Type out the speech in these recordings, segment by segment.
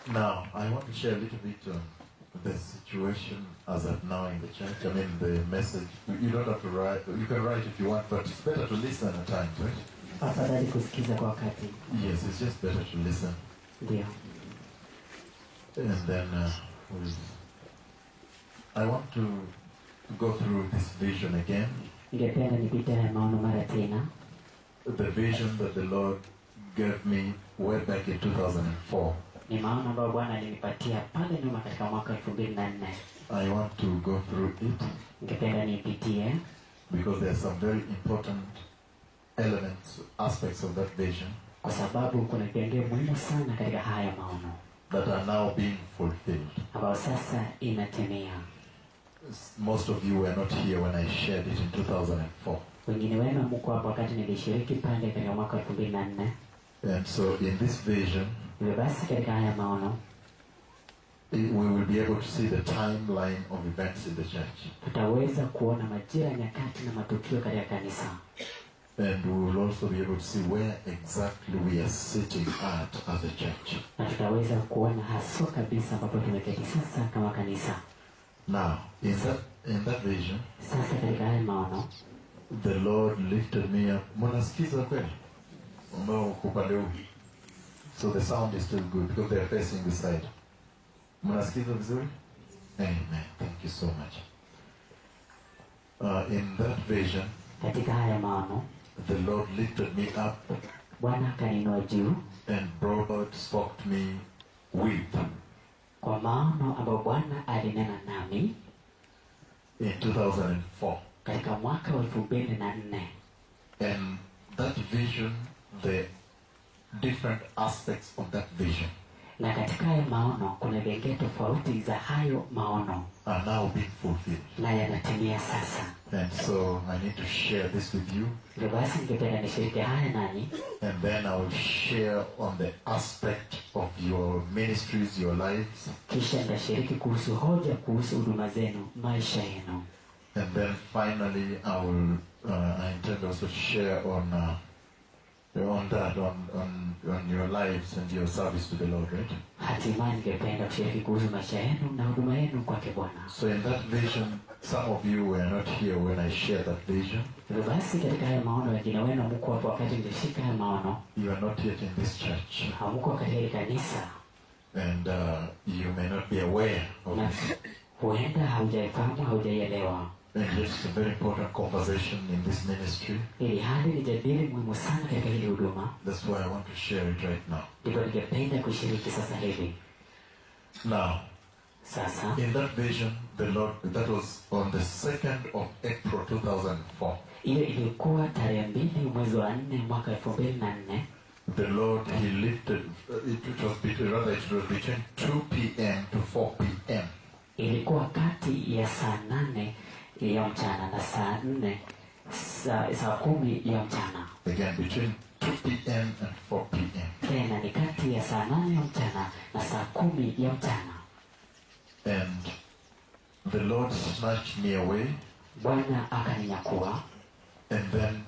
Now, I want to share a little bit on the situation as of now in the church. I mean, the message. You don't have to write. You can write if you want, but it's better to listen at times, right? afadhali kusikiza kwa wakati Yes, it's just better to listen. ndio And then uh, we'll- I want to go through this vision again. ningependa nipite haya maono mara tena The vision that the Lord gave me way back in 2004. ni maono ambayo bwana alinipatia pale nyuma katika mwaka elfu mbili na nne I want to go through it ningependa niipitie because there are some very important elements, aspects of that vision kwa sababu kuna vipengee muhimu sana katika haya maono that are now being fulfilled. ambayo sasa inatimia Most of you were not here when I shared it in 2004. wengine wenu mko hapo wakati nilishiriki pale katika mwaka elfu mbili na nne And so in this vision, hivyo basi katika haya maono we will be able to see the timeline of events in the church. tutaweza kuona majira nyakati na matukio katika kanisa And we will also be able to see where exactly we are sitting at as a church. na tutaweza kuona haswa kabisa ambapo tumeketi sasa kama kanisa Now, in that in that vision, sasa katika haya maono the Lord lifted me up. Mnasikiza kweli? Ambao uko upande huu. So the sound is still good because they are facing the side. Mnasikiza vizuri? Amen. Thank you so much. Uh, in that vision, katika haya maono the Lord lifted me up bwana akaninua juu and brought out, spoke to me with kwa maono ambayo bwana alinena nami in 2004. katika mwaka wa elfu mbili na nne And that vision, the different aspects of that vision na katika haya maono kuna vengee tofauti za hayo maono are now being fulfilled. na yanatimia sasa And so I need to share this with you. hivyo basi ningependa nishiriki haya nanyi And then I will share on the aspect of your ministries, your lives. kisha nitashiriki kuhusu hoja kuhusu huduma zenu maisha yenu And then finally, I will, uh, I intend also to share on, uh, on that, on, on, on your lives and your service to the Lord, right? hatimaye ningependa kushiriki kuhusu maisha yenu na huduma yenu kwake bwana So in that vision, some of you were not here when I shared that vision. hivyo basi katika haya maono wengine wenu hamuko hapo wakati nilishika haya maono You are not yet in this church. hamuko katika hili kanisa And uh, you may not be aware of na this. huenda haujaifahamu haujaielewa And it's a very important conversation in this ministry. ili hali ni jadili muhimu sana katika hili huduma That's why I want to share it right now. ndivyo ningependa kushiriki sasa hivi Now, sasa in that vision, the Lord, that was on the 2nd of April 2004. hiyo ilikuwa tarehe mbili mwezi wa nne mwaka elfu mbili na nne The Lord, He lifted, uh, it, it was between, rather it was between 2 p.m. to 4 p.m. ilikuwa kati ya saa nane ya mchana na saa nne saa, saa kumi ya mchana Again, between 2 p.m. and 4 p.m. tena ni kati ya saa nane ya mchana na saa kumi ya mchana And the Lord snatched me away, bwana akaninyakua and then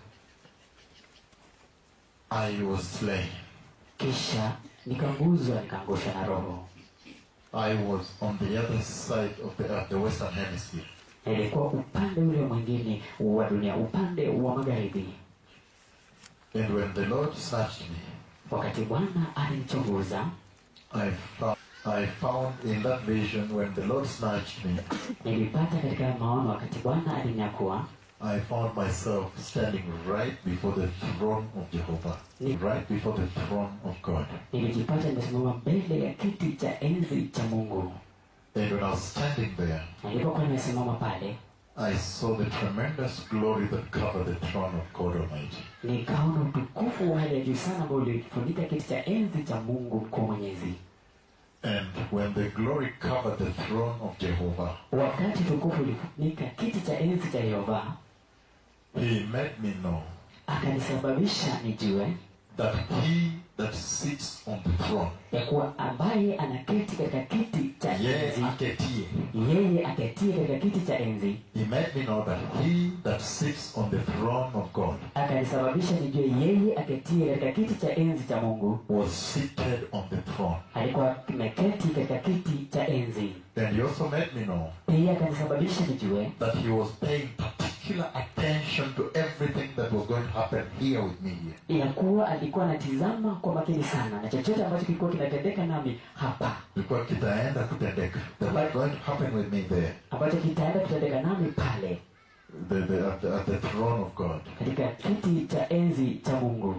I was slain. kisha nikanguzwa nikaangushwa na roho I was on the other side of the earth, the western hemisphere. nilikuwa upande ule mwingine wa dunia upande wa magharibi And when the Lord snatched me, wakati bwana alinichunguza I found, I found in that vision when the Lord snatched me, nilipata katika maono wakati bwana alinyakua I found myself standing right before the throne of Jehovah, right before the throne of God. nilijipata nimesimama mbele ya kiti cha enzi cha mungu And when I was standing there, nilipokuwa nimesimama pale I saw the tremendous glory that covered the throne of God Almighty. nikaona utukufu wa hali ya juu sana ambao ulifunika kiti cha enzi cha mungu mkuu mwenyezi And when the glory covered the throne of Jehovah, wakati utukufu ulifunika kiti cha enzi cha yehova He made me know akanisababisha nijue that He that sits on the throne. ya kuwa ambaye anaketi katika kiti cha Yeye enzi aketie. yeye aketie katika kiti cha enzi He made me know that he that sits on the throne of God akanisababisha nijue yeye aketie katika kiti cha enzi cha mungu was seated on the throne. alikuwa ameketi katika kiti cha enzi And he also made me know pia akanisababisha nijue that he was paying particular attention to everything that was going to happen here with me here. ya kuwa alikuwa anatizama kwa makini sana na chochote ambacho kilikuwa kinatendeka nami hapa Ilikuwa kitaenda kutendeka. That was going to happen with me there. ambacho kitaenda kutendeka nami pale The, the, at, the, at the throne of God. katika kiti cha enzi cha mungu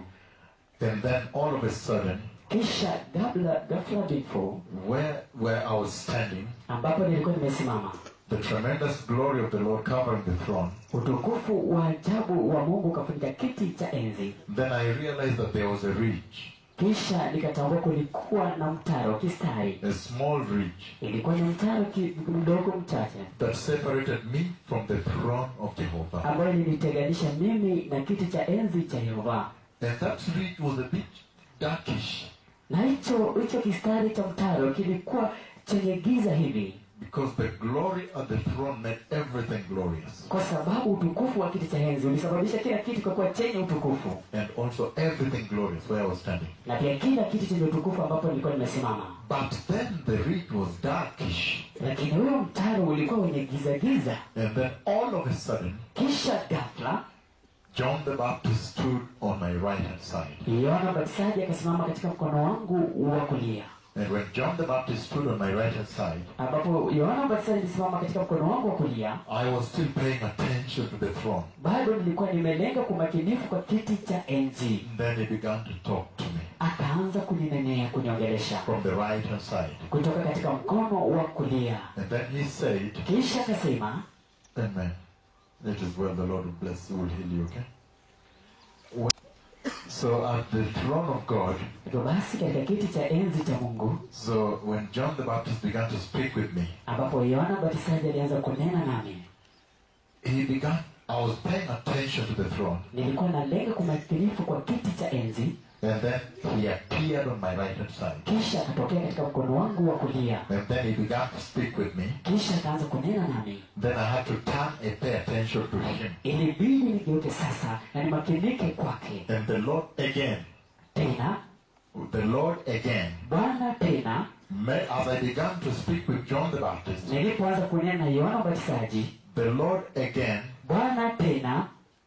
And then all of a sudden, kisha gabla ghafla bifo where, where I was standing, ambapo nilikuwa nimesimama the tremendous glory of the Lord covering the throne, utukufu wa ajabu wa mungu ukafunika kiti cha enzi then I realized that there was a ridge, kisha nikatambua kulikuwa na mtaro kistari a small ridge, ilikuwa ni mtaro ki- mdogo mchache that separated me from the throne of Jehovah. ambayo ilinitenganisha mimi na kiti cha enzi cha yehova And that ridge was a bit darkish na hicho hicho kistari cha mtaro kilikuwa chenye giza hivi because the glory at the throne made everything glorious. kwa sababu utukufu wa kiti cha enzi ulisababisha kila kitu kwa kuwa chenye utukufu And also everything glorious where I was standing. na pia kila kitu chenye utukufu ambapo nilikuwa nimesimama But then the ridge was darkish. lakini huyo mtaro ulikuwa wenye giza giza And then all of a sudden, kisha ghafla John the Baptist stood on my right hand side. yohana mbatizaji akasimama katika mkono wangu wa kulia And when John the Baptist stood on my right hand side, ambapo yohana mbatizaji alisimama katika mkono wangu wa kulia I was still paying attention to the throne. bado nilikuwa nimelenga kumakinifu kwa kiti cha enzi And then he began to talk to me akaanza kuninenea kuniongelesha from the right hand side. kutoka katika mkono wa kulia And then he said, kisha akasema Amen. It is well, the Lord will bless you, will heal you, okay? So at the throne of God, hivyo basi katika kiti cha enzi cha mungu so when John the Baptist began to speak with me, ambapo yohana mbatizaji alianza kunena nami he began, I was paying attention to the throne. nilikuwa nalenga kumakinifu kwa kiti cha enzi And then he appeared on my right hand side. kisha akatokea katika mkono wangu wa kulia And then he began to speak with me. kisha akaanza kunena nami Then I had to turn and pay attention to him. ilibidi nigeuke sasa na nimakinike kwake And the Lord again, tena the Lord again, bwana tena may, as I began to speak with John the Baptist, nilipoanza kunena na yohana mbatizaji the Lord again, bwana tena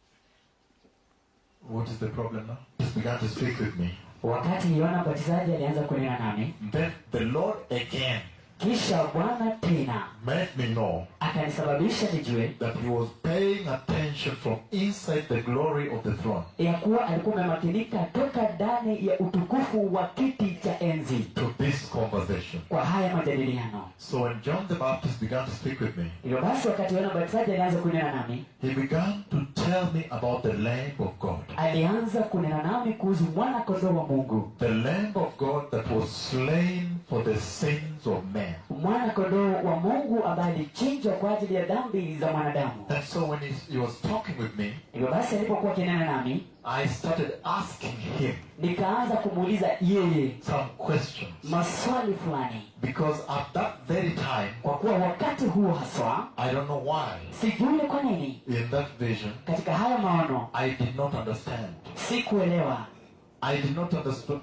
what is the problem now? Just began to speak with me. wakati yohana mbatizaji alianza kunena nami Then the Lord again kisha bwana tena made me know akanisababisha nijue that he was paying attention from inside the glory of the throne ya kuwa alikuwa amemakinika toka ndani ya utukufu wa kiti cha enzi to this conversation. kwa haya majadiliano So when John the Baptist began to speak with me, hivyo basi wakati yohana mbatizaji alianza kunena nami he began to tell me about the Lamb of God. alianza kunena nami kuhusu mwana kondoo wa mungu The Lamb of God that was slain for the sins of man. mwana kondoo wa mungu ambaye alichinjwa kwa ajili ya dhambi za mwanadamu And so when he, he was talking with me, hivyo basi alipokuwa akinena nami I started asking him nikaanza kumuuliza yeye some questions. maswali fulani Because at that very time, kwa kuwa wakati huo haswa I don't know why, sijui kwa nini in that vision, katika haya maono I did not understand. sikuelewa I did not understand.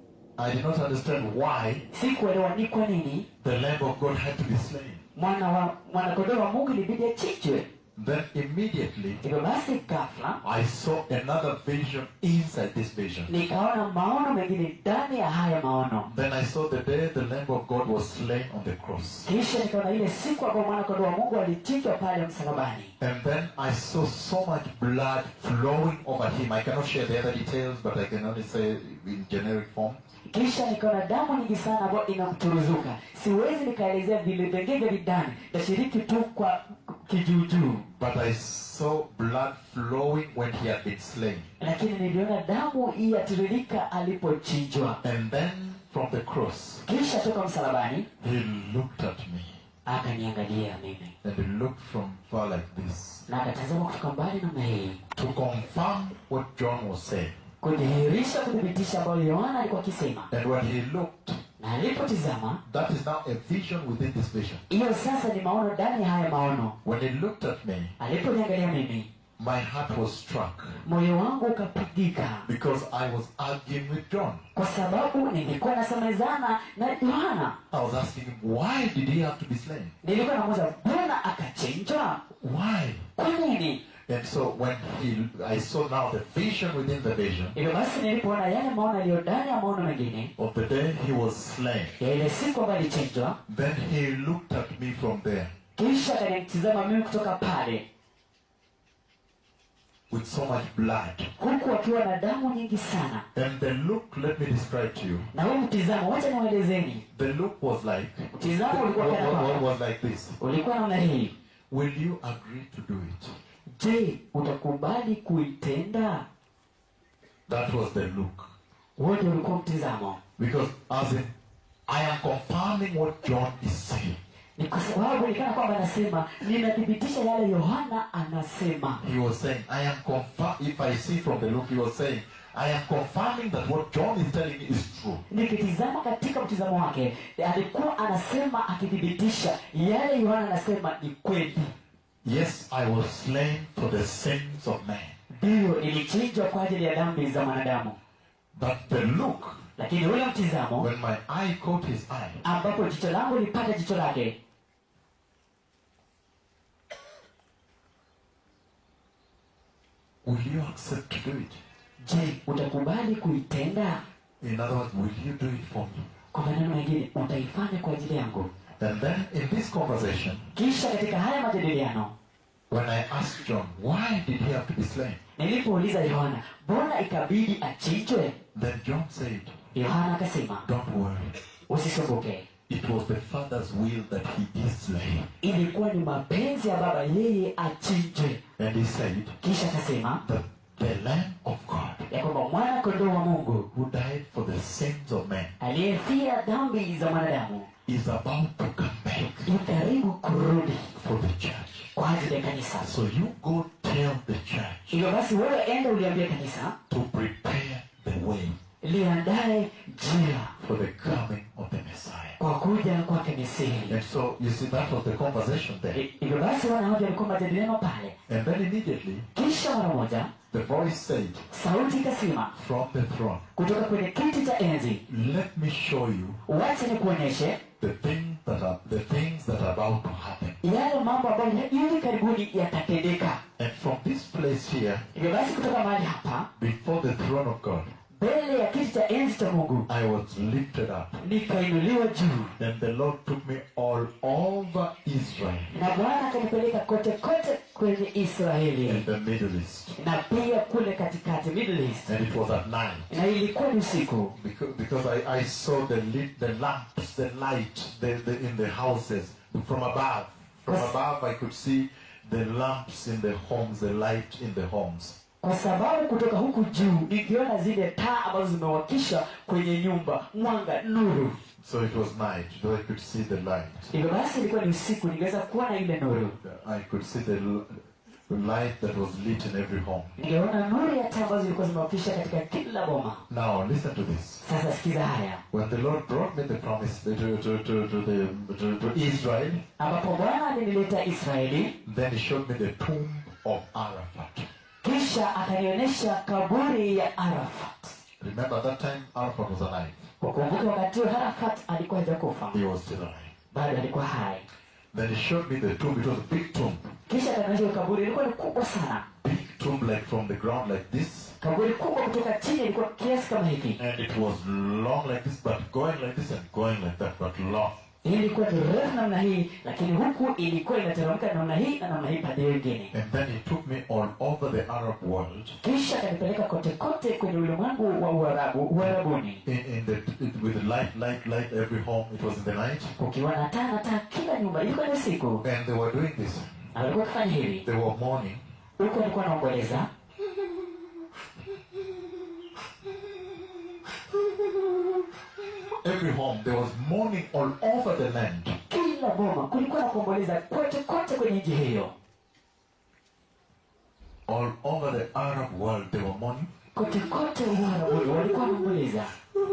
I did not understand why sikuelewa ni kwa nini the Lamb of God had to be slain. mwana wa mwanakondoo wa mungu ilibidi achinjwe Then immediately hivyo basi ghafla I saw another vision inside this vision. nikaona maono mengine ndani ya haya maono Then I saw the day the Lamb of God was slain on the cross. kisha nikaona ile siku ambayo mwanakondoo wa mungu alichinjwa pale msalabani And then I saw so much blood flowing over him. I cannot share the other details, but I can only say in generic form. kisha nikaona damu nyingi sana ambayo inamturuzuka siwezi nikaelezea vipengee vya vidani tashiriki tu kwa kijuujuu But I saw blood flowing when he had been slain. lakini niliona damu hii yatiririka alipochinjwa And then from the cross, kisha toka msalabani he looked at me. akaniangalia mimi And he looked from far like this na akatazama kutoka mbali namna hii to confirm what John was saying. kudhihirisha kuthibitisha ambayo yohana alikuwa akisema And when he looked, na alipotizama that is now a vision within this vision. hiyo sasa ni maono ndani ya haya maono When he looked at me, aliponiangalia mimi my heart was struck moyo wangu ukapigika because I was arguing with John. kwa sababu nilikuwa nasemezana na yohana I was asking him, why did he have to be slain? nilikuwa namuza mbona akachinjwa Why? kwa nini And so when he, I saw now the vision within the vision hivyo basi nilipoona yale maono yaliyo ndani ya maono mengine of the day he was slain, ya ile siku ambayo alichinjwa then he looked at me from there kisha akanitizama mimi kutoka pale with so much blood. huku akiwa na damu nyingi sana And the look, let me describe to you. na huu mtizamo wacha niwaelezeni The look was like, mtizamo ulikuwa what, kana what- what kwamba was like this. ulikuwa namna hii Will you agree to do it? je utakubali kuitenda That was the look. wote ulikuwa mtizamo Because as in, I am confirming what John is saying. ni kwa sababu nikana kwamba anasema ninathibitisha yale yohana anasema He was saying, I am confirm. If I see from the look, he was saying, I am confirming that what John is telling me is true. nikitizama katika mtizamo wake alikuwa anasema akithibitisha yale yohana anasema ni kweli Yes, I was slain for the sins of man. ndiyo ilichinjwa kwa ajili ya dhambi za mwanadamu But the look, lakini ule mtizamo when my eye caught his eye, ambapo jicho langu lipata jicho lake will you accept to do it? je utakubali kuitenda In other words, will you do it for me? kwa maneno mengine utaifanya kwa ajili yangu And then in this conversation, kisha katika haya majadiliano when I asked John, why did he have to be slain? nilipouliza yohana mbona ikabidi achinjwe Then John said, yohana akasema don't worry. usisumbuke It was the Father's will that he is slain. ilikuwa ni mapenzi ya baba yeye achinjwe And he said kisha akasema that the Lamb of God ya kwamba mwana kondoo wa mungu who died for the sins of men aliyefia dhambi za mwanadamu is about to come back yu karibu kurudi for the church. kwa ajili ya kanisa So you go tell the church hivyo basi wewe enda uliambia kanisa to prepare the way liandae njia for the coming of the Messiah. kwa kuja kwake Mesihi. And so you see that was the conversation there. Hi- Hivyo basi wanahoja walikuwa majadiliano pale, And then immediately kisha mara moja the voice said sauti ikasema from the throne, kutoka kwenye kiti cha enzi, Let me show you wacha nikuonyeshe the thing that are the things that are about to happen. yale mambo ambayo hivi karibuni yatatendeka. And from this place here, Hivyo basi kutoka mahali hapa before the throne of God, mbele ya kiti cha enzi cha Mungu I was lifted up. nikainuliwa juu, And the Lord took me all over Israel na Bwana akanipeleka kote kote kwenye Israeli and the Middle East. na pia kule katikati Middle East, And it was at night. na ilikuwa ni usiku Because, because I, I saw the lit, the lamps, the light the, the, in the houses from above. From Yes. above, I could see the lamps in the homes, the light in the homes. kwa sababu kutoka huku juu nikiona zile taa ambazo zimewakisha kwenye nyumba mwanga nuru So it was night, though I could see the light. hivyo basi ilikuwa ni usiku ningeweza kuona ile nuru I could see the, l- the light that was lit in every home. ningeona nuru ya taa ambazo zilikuwa zimewakisha katika kila boma Now, listen to this. sasa sikiza haya When the Lord brought me the promise to, to, to, to, the, to, to Israel, ambapo bwana alinileta israeli then He showed me the tomb of Arafat. kisha akanionyesha kaburi ya arafat Remember, that time Arafat was alive. ukumbuke wakati huo arafat alikuwa hajakufa He was still alive. bado alikuwa hai Then He showed me the tomb. It was a big tomb. kisha akanionyesha hiyo kaburi ilikuwa ni kubwa sana Big tomb, like from the ground, like this. kaburi kubwa kutoka chini ilikuwa kiasi kama hiki And it was long like this, but going like this and going like that, but long. hii ilikuwa ni refu namna hii lakini huku ilikuwa inateremka namna hii na namna hii pande wengine And then He took me all over the Arab world kisha akanipeleka kote kote kwenye ulimwengu wa uarabu uarabuni in, in the it, with light, light, light every home. It was in the night, kukiwa na taa na taa kila nyumba ilikuwa ni usiku and they were doing this. na walikuwa wakifanya hivi They were mourning. huku walikuwa wanaomboleza Every home there was mourning all over the land. kila boma kulikuwa na kuomboleza kote kote kwenye nchi hiyo All over the Arab world they were mourning. kote kote uharabuni walikuwa wanaomboleza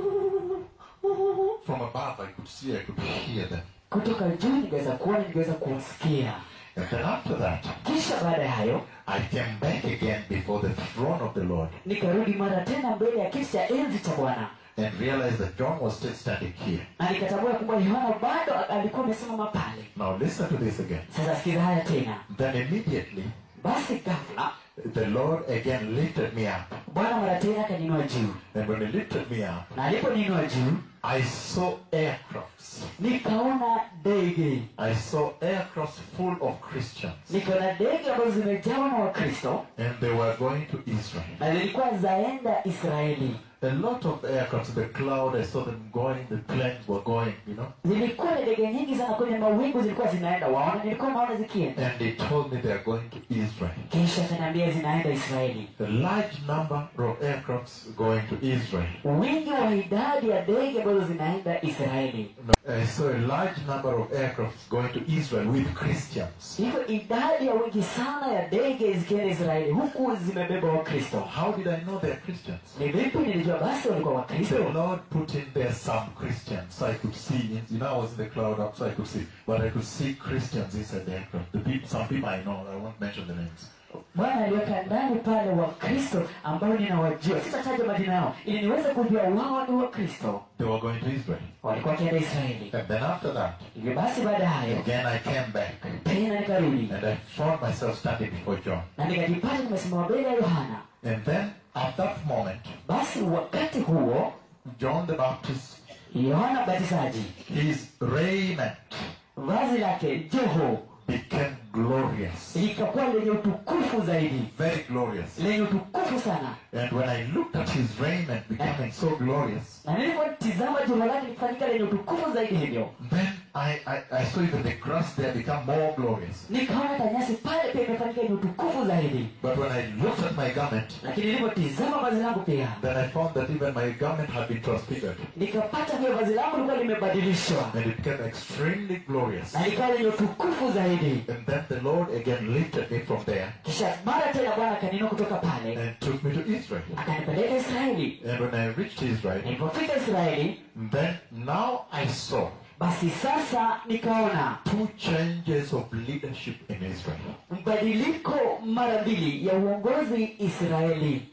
From above, I could see, I could hear them. kutoka juu ningeweza kuona ningeweza kuwasikia And then after that, kisha baada ya hayo I came back again before the throne of the Lord nikarudi mara tena mbele ya kiti cha enzi cha bwana and realized that John was still standing here. na nikatambua kwamba yohana bado alikuwa amesimama pale Now listen to this again. sasa sikiza haya tena Then immediately, basi ghafla the Lord again lifted me up. bwana mara tena akaninua juu And when he lifted me up, na aliponinua juu I saw aircrafts. nikaona ndege I saw aircrafts full of Christians. nikaona ndege ambazo zimejawa na wakristo And they were going to Israel. na zilikuwa zaenda israeli A lot of aircrafts, the cloud, I saw them going, the planes were going, you know. zilikuwa ni ndege nyingi sana kwenye mawingu zilikuwa zinaenda waona nilikuwa naona zikienda And they told me they are going to Israel. kisha akaniambia zinaenda israeli A large number of aircrafts going to Israel. wingi wa idadi ya ndege ambazo zinaenda israeli No, I saw a large number of aircrafts going to Israel with Christians. hivyo idadi ya wingi sana ya ndege zikienda israeli huku zimebeba wakristo How did I know they are Christians? ni vipi nilijua basi walikuwa The wakristo Lord put in there some Christians. So I could see, you know, I was in the cloud up, so I could see, but I could see Christians inside the aircraft. The people, some people I know, I won't mention the names. bwana aliweka ndani pale wakristo ambao ninawajua sitataja majina yao ili niweze kujua wao ni wakristo They were going to Israel. walikuwa wakienda israeli And then after that, hivyo basi baada ya hayo again I came back tena nikarudi and I found myself standing before John. na nikajipata nimesimama mbele ya yohana And then at that moment, basi wakati huo John the Baptist, yohana mbatizaji his raiment vazi lake joho became glorious. likakuwa lenye utukufu zaidi Very glorious. lenye utukufu sana And when I looked at his raiment becoming so glorious, na nilipotizama joho lake likifanyika lenye utukufu zaidi hivyo then I, I, I saw even the grass there become more glorious. nikaona hata nyasi pale pia imefanyika yenye utukufu zaidi But when I looked at my garment, lakini nilipotizama vazi langu pia then I found that even my garment had been transfigured. nikapata vile vazi langu lilikuwa limebadilishwa And it became extremely glorious. na likawa lenye utukufu zaidi And then the Lord again lifted me from there kisha mara tena bwana akaninua kutoka pale and took me to Israel. akanipeleka israeli And when I reached Israel, nilipofika israeli then now I saw basi sasa nikaona two changes of leadership in Israel. mbadiliko mara mbili ya uongozi israeli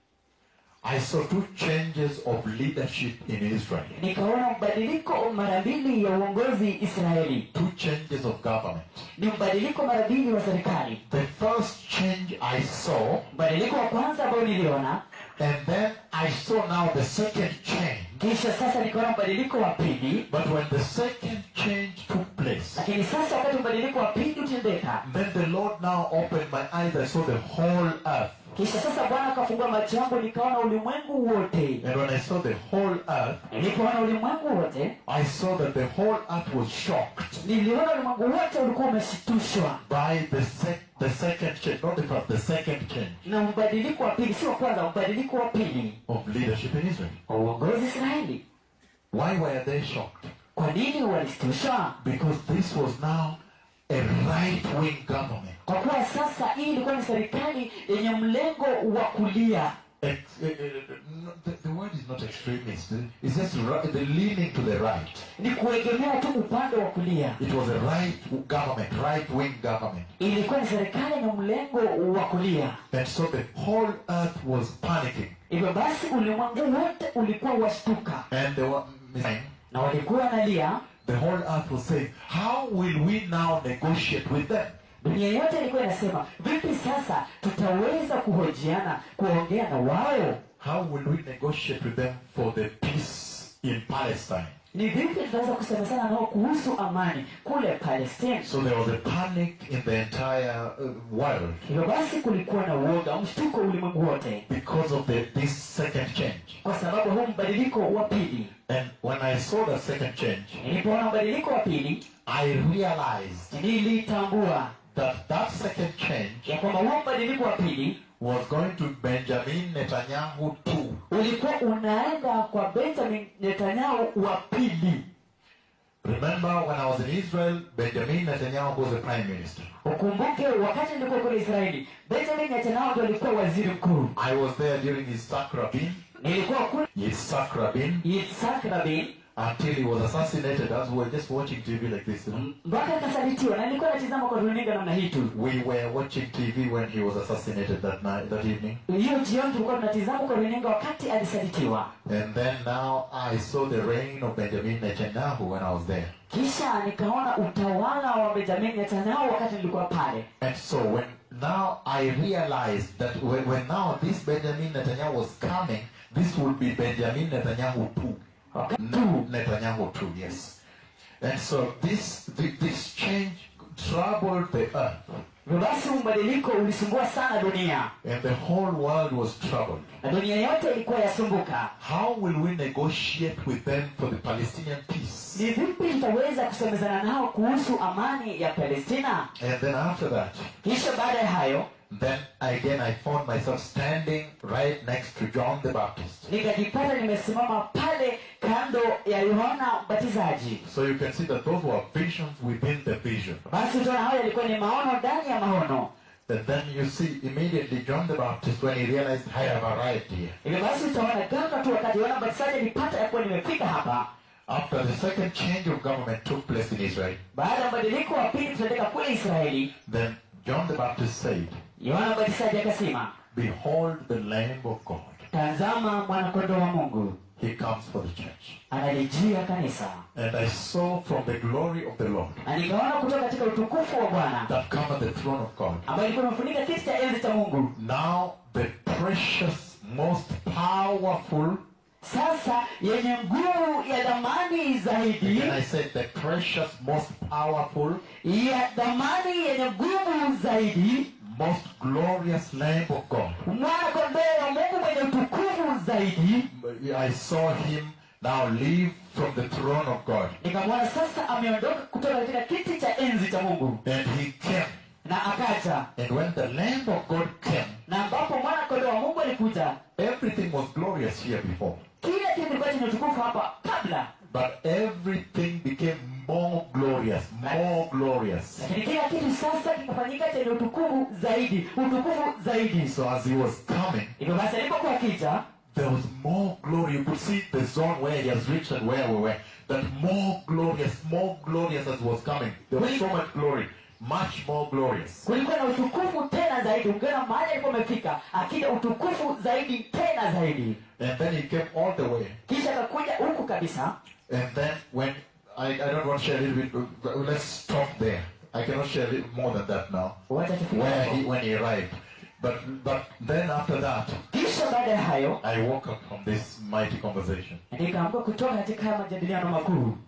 I saw two changes of leadership in Israel. nikaona mbadiliko mara mbili ya uongozi israeli Two changes of government. ni mbadiliko mara mbili wa serikali The first change I saw, mbadiliko wa kwanza ambao niliona and then I saw now the second change. kisha sasa nikaona mbadiliko wa pili But when the second change took place, lakini sasa wakati mbadiliko wa pili utendeka then the Lord now opened my eyes. I saw the whole earth. kisha sasa bwana akafungua macho yangu nikaona ulimwengu wote And when I saw the whole earth, nilipoona ulimwengu wote I saw that the whole earth was shocked niliona ulimwengu wote ulikuwa umeshitushwa by the, sec- the second change, not the first, the second change na mbadiliko wa pili si wa kwanza mbadiliko wa pili of leadership in Israel. wa uongozi israeli Why were they shocked? kwa nini walishtushwa Because this was now a right-wing government. kwa kuwa sasa hii ilikuwa ni serikali yenye mlengo wa kulia Ex- eh, eh, no, the, the word is not extremist. It's just ri- the leaning to the right. ni kuegemea tu upande wa kulia It was a right government, right-wing government. ilikuwa ni serikali yenye mlengo wa kulia And so the whole earth was panicking. hivyo basi ulimwengu wote ulikuwa washtuka And they were saying, na walikuwa wanalia the whole earth was saying, how will we now negotiate with them? dunia yote ilikuwa inasema vipi sasa tutaweza kuhojiana kuongea na wao How will we negotiate with them for the peace in Palestine? ni vipi tutaweza kusemezana nao kuhusu amani kule palestina So there was a panic in the entire uh, world hivyo basi kulikuwa na uoga mshtuko ulimwengu wote because of the, this second change. kwa sababu huu mbadiliko wa pili And when I saw the second change, nilipoona mbadiliko wa pili I realized nilitambua that that second change ya kwamba huo mbadiliko wa pili was going to Benjamin Netanyahu too. ulikuwa unaenda kwa benjamin netanyahu wa pili Remember when I was in Israel, Benjamin Netanyahu was the prime minister. ukumbuke wakati nilikuwa kule israeli benjamin netanyahu ndo alikuwa waziri mkuu I was there during Yitzhak Rabin, nilikuwa kule Yitzhak Rabin, yitzhak rabin until he was assassinated as we were just watching TV like this. You know? mpaka akasalitiwa na nilikuwa natizama kwa runinga namna hii tu We were watching TV when he was assassinated that night, that evening. hiyo jioni tulikuwa tunatizama kwa runinga wakati alisalitiwa And then now I saw the reign of Benjamin Netanyahu when I was there. kisha nikaona utawala wa benjamin netanyahu wakati nilikuwa pale And so when now I realized that when, when now this Benjamin Netanyahu was coming, this would be Benjamin Netanyahu too. wakati No, Netanyahu too, yes. And so this thi- this change troubled the earth, hivyo basi mbadiliko ulisumbua sana dunia and the whole world was troubled. na dunia yote ilikuwa yasumbuka How will we negotiate with them for the Palestinian peace? ni vipi tutaweza kusemezana nao kuhusu amani ya palestina And then after that, kisha baada ya hayo then again I found myself standing right next to John the Baptist. nikajipata nimesimama pale kando ya yohana mbatizaji So you can see that those were visions within the vision. basi utaona hayo yalikuwa ni maono ndani ya maono And then you see immediately John the Baptist when he realized I have arrived here. hivyo basi utaona ghafla tu wakati yohana mbatizaji alipata ya kuwa nimefika hapa After the second change of government took place in Israel, baada ya mbadiliko wa pili kutendeka kule israeli then John the Baptist said, yohana mbatizaji akasema Behold the Lamb of God. tazama mwanakondoo wa mungu He comes for the church. analijia kanisa And I saw from the glory of the Lord na nikaona kutoka katika utukufu wa bwana that come at the throne of God. ambayo ilikuwa imefunika kiti cha enzi cha mungu Now the precious, most powerful, sasa yenye nguvu ya dhamani zaidi and I said the precious, most powerful, ya dhamani yenye nguvu zaidi most glorious Lamb of God. mwana kondoo wa mungu mwenye utukufu zaidi I saw him now leave from the throne of God. nikamwona sasa ameondoka kutoka katika kiti cha enzi cha mungu And he came. na akaja And when the Lamb of God came, na ambapo mwana kondoo wa mungu alikuja everything was glorious here before. kila kitu kilikuwa chenye utukufu hapa kabla But everything became more glorious, more glorious. lakini kila kitu sasa kikafanyika chenye utukufu zaidi utukufu zaidi So as he was coming, hivyo basi alipokuwa akija there was more glory. You could see the zone where he has reached and where we were. That more glorious, more glorious as he was coming. There was so much glory, much more glorious. kulikuwa na utukufu tena zaidi ungeona mahali alikuwa amefika akija utukufu zaidi tena zaidi And then he came all the way. kisha akakuja huku kabisa And then when I, I don't want to share a little bit, but let's stop there. I cannot share a little more than that now. wacha tufike Where hapo. he when he arrived. But but then after that, kisha baada ya hayo I woke up from this mighty conversation. nikaamka kutoka katika haya majadiliano makuu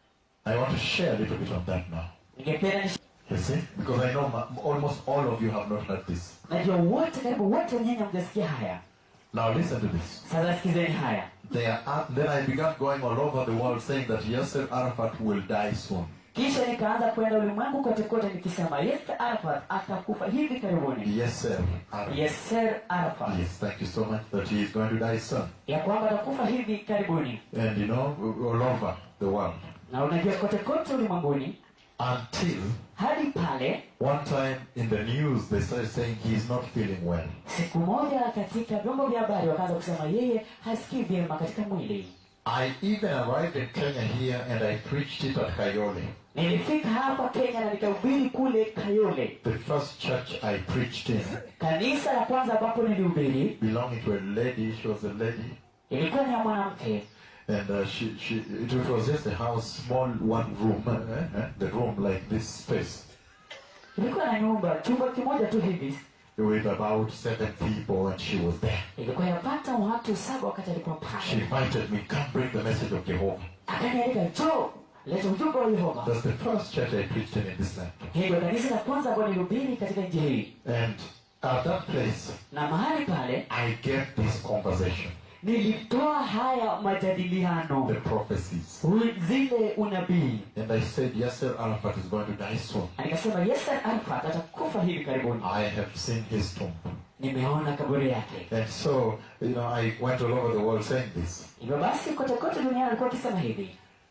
I want to share a little bit on that now. ningependa ni You see? Because I know ma- almost all of you have not heard this. najua wote karibu wote wenyewe hamjasikia haya Now listen to this. sasa sikizeni haya They are up, then I began going all over the world saying that Yasser Arafat will die soon. kisha nikaanza kwenda ulimwengu kote kote nikisema Yasser Arafat atakufa hivi karibuni Yasser Arafat. Yasser Arafat Yes, thank you so much that he is going to die soon. ya kwamba atakufa hivi karibuni And you know, all over the world. na unajua kote kote ulimwenguni Until hadi pale one time in the news they started saying he is not feeling well. siku moja katika vyombo vya habari wakaanza kusema yeye hasikii vyema katika mwili I even arrived in Kenya here and I preached it at Kayole. nilifika hapa kenya na nikahubiri kule kayole The first church I preached in kanisa la kwanza ambapo nilihubiri belonging to a lady. She was a lady. ilikuwa ni ya mwanamke And uh, she, she, it, it was just a house, small one room, eh, eh, the room like this space, ilikuwa na nyumba chumba kimoja tu hivi with about seven people, and she was there. ilikuwa yapata watu saba wakati alikuwa She pale invited me, come bring the message of Jehovah. akanialika jo leta ujumbe wa yehova That's the first church I preached in in this land. hilo kanisa la kwanza ambayo nilihubiri katika nchi hii And at that place, na mahali pale I gave this conversation, nilitoa haya majadiliano the prophecies. hu- zile unabii And I said, Yasser Arafat is going to die soon. Na nikasema Yasser Arafat atakufa hivi karibuni I have seen his tomb. nimeona kaburi yake And so, you know, I went all over the world saying this. hivyo basi kote kote duniani alikuwa akisema hivi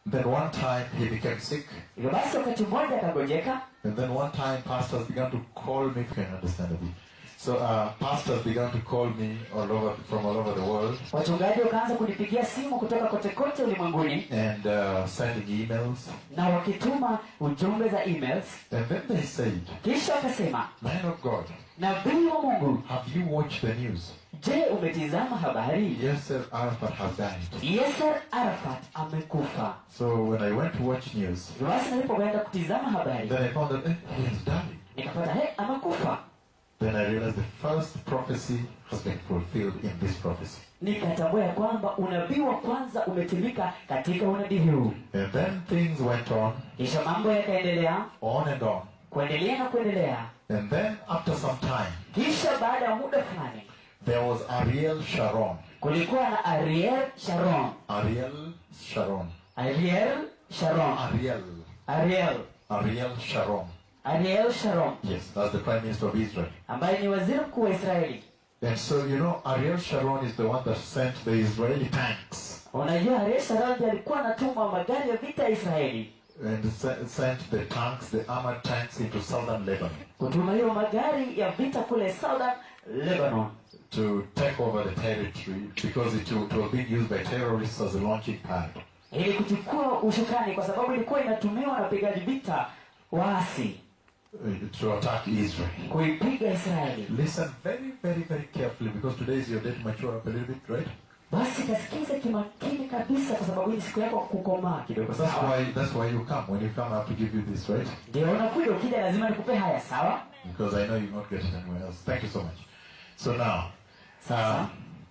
Then one time he became sick. hivyo basi wakati mmoja akagonjeka And then one time pastors began to call me, if you can understand a bit. So uh, pastors began to call me all over from all over the world wachungaji wakaanza kunipigia simu kutoka kote kote ulimwenguni and uh, sending emails. na wakituma ujumbe za emails And then they said, kisha wakasema Man of God, nabii wa mungu have you watched the news? je umetizama habari Yes, sir, Arafat has died. yasser arafat amekufa So when I went to watch news, Hivyo basi nilipokwenda kutizama habari then I found that eh, he has died. nikapata he amekufa Then I realized the first prophecy has been fulfilled in this prophecy. nikatambua ya kwamba unabii wa kwanza umetimika katika unabii huu And then things went on, kisha mambo yakaendelea on and on. kuendelea na kuendelea And then after some time, kisha baada ya muda fulani there was Ariel Sharon. kulikuwa na ariel sharon Ariel Sharon. ariel sharon Ariel. ariel Ariel Sharon. ariel sharon Yes, that's the Prime Minister of Israel. ambaye ni waziri mkuu wa israeli And so, you know, Ariel Sharon is the one that sent the Israeli tanks unajua ariel sharon ndiye alikuwa anatuma magari ya vita ya israeli and se- sent the tanks, the armored tanks into southern Lebanon kutuma hiyo magari ya vita kule southern lebanon to take over the territory because it, it was being used by terrorists as a launching pad. ili kuchukua ushukani kwa sababu ilikuwa inatumiwa na wapigaji vita waasi uh, to attack Israel. kuipiga israeli Listen very, very, very carefully because today is your day to mature up a little bit, right? basi kasikize kimakini kabisa kwa sababu hii ni siku yako kukomaa kidogo That's sawa why that's why you come. When you come, I have to give you this, right? ndio unakuja ukija lazima nikupe haya sawa Because I know you not get it anywhere else. Thank you so much. So now, sasa uh,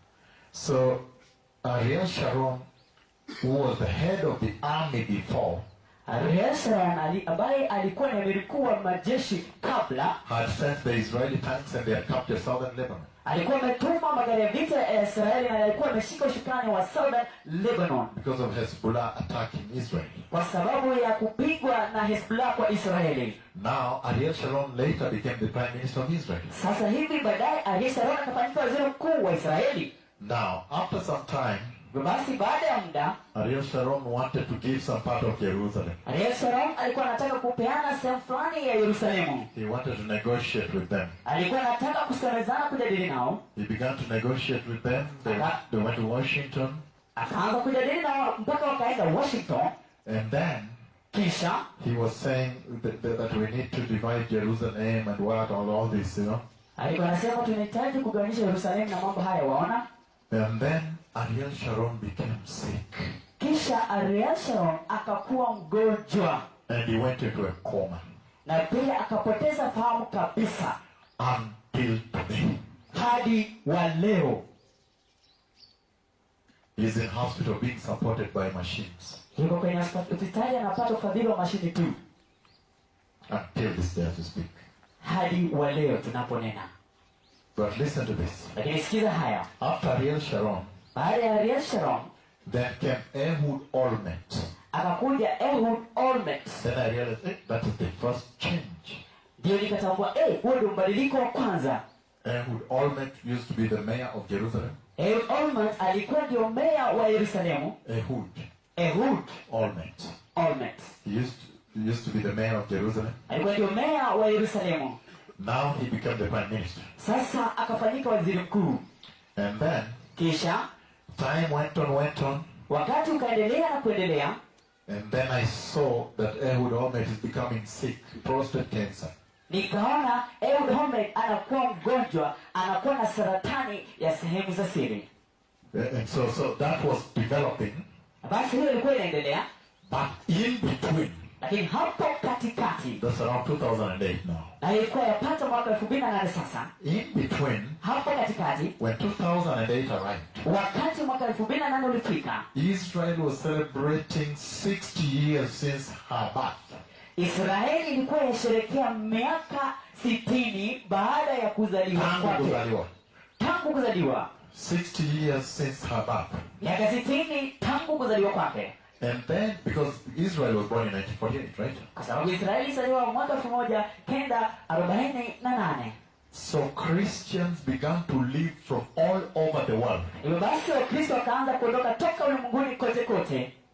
so Ariel Sharon, who was the head of the army before, ariel sharon ali, ambaye alikuwa ni amiri mkuu wa majeshi kabla had sent the Israeli tanks and they had captured southern Lebanon. alikuwa ametuma magari ya vita ya israeli na alikuwa ameshika ushukani wa southern lebanon because of Hezbollah attacking Israel. kwa sababu ya kupigwa na hezbollah kwa israeli Now, Ariel Sharon later became the prime minister of Israel. sasa hivi baadaye ariel sharon akafanyika waziri mkuu wa israeli Now, after some time, Hivyo basi baada ya muda Ariel Sharon wanted to give some part of Jerusalem. ariel sharon alikuwa anataka kupeana sehemu fulani ya yerusalemu He wanted to negotiate with them. alikuwa anataka kusemezana kujadili nao He began to negotiate with them. They, they went to Washington. akaanza kujadili nao mpaka wakaenda washington And then kisha he was saying that, that, that we need to divide Jerusalem and what, all, all this, you know. alikuwa anasema tunahitaji kugawanisha yerusalemu na mambo haya waona And then Ariel Sharon became sick. kisha ariel sharon akakuwa mgonjwa And he went into a coma na pia akapoteza fahamu kabisa until today. hadi wa leo He's in hospital being supported by machines yuko kwenye hospitali anapata ufadhili wa mashini tu until this day as we speak. hadi wa leo tunaponena But listen to this. lakini sikiza haya After Ariel Sharon, baada ya ariel sharon then came Ehud Olmert. akakuja ehud olmet Then I realized eh, that is the first change. ndio nikatambua eh, huo ndio mbadiliko wa kwanza Ehud Olmert used to be the mayor of Jerusalem. ehud olmet alikuwa ndio meya wa yerusalemu Ehud ehud Olmert. olmet He used, he used to be the mayor of Jerusalem. alikuwa ndio meya wa yerusalemu Now he became the prime minister. sasa akafanyika waziri mkuu And then kisha time went on, went on. wakati ukaendelea na kuendelea And then I saw that Ehud Olmert is becoming sick, prostate cancer. nikaona ehud olmet anakuwa mgonjwa anakuwa na saratani ya sehemu za siri Uh, And so, so that was developing. basi hiyo ilikuwa inaendelea But in between, lakini hapo katikati that's around 2008 now. na ilikuwa yapata mwaka elfu mbili na nane sasa In between, hapo katikati when 2008 arrived, wakati mwaka elfu mbili na nane ulifika Israel was celebrating 60 years since her birth. israeli ilikuwa yasherekea miaka sitini baada ya kuzaliwa Tangu kwake kuzaliwa. tangu kuzaliwa 60 years since her birth. miaka sitini tangu kuzaliwa kwake And then, because Israel was born in 1948, right? kwa sababu israeli ilizaliwa mwaka elfu moja kenda arobaini na nane So Christians began to live from all over the world. hivyo basi wakristo wakaanza kuondoka toka ulimwenguni kote kote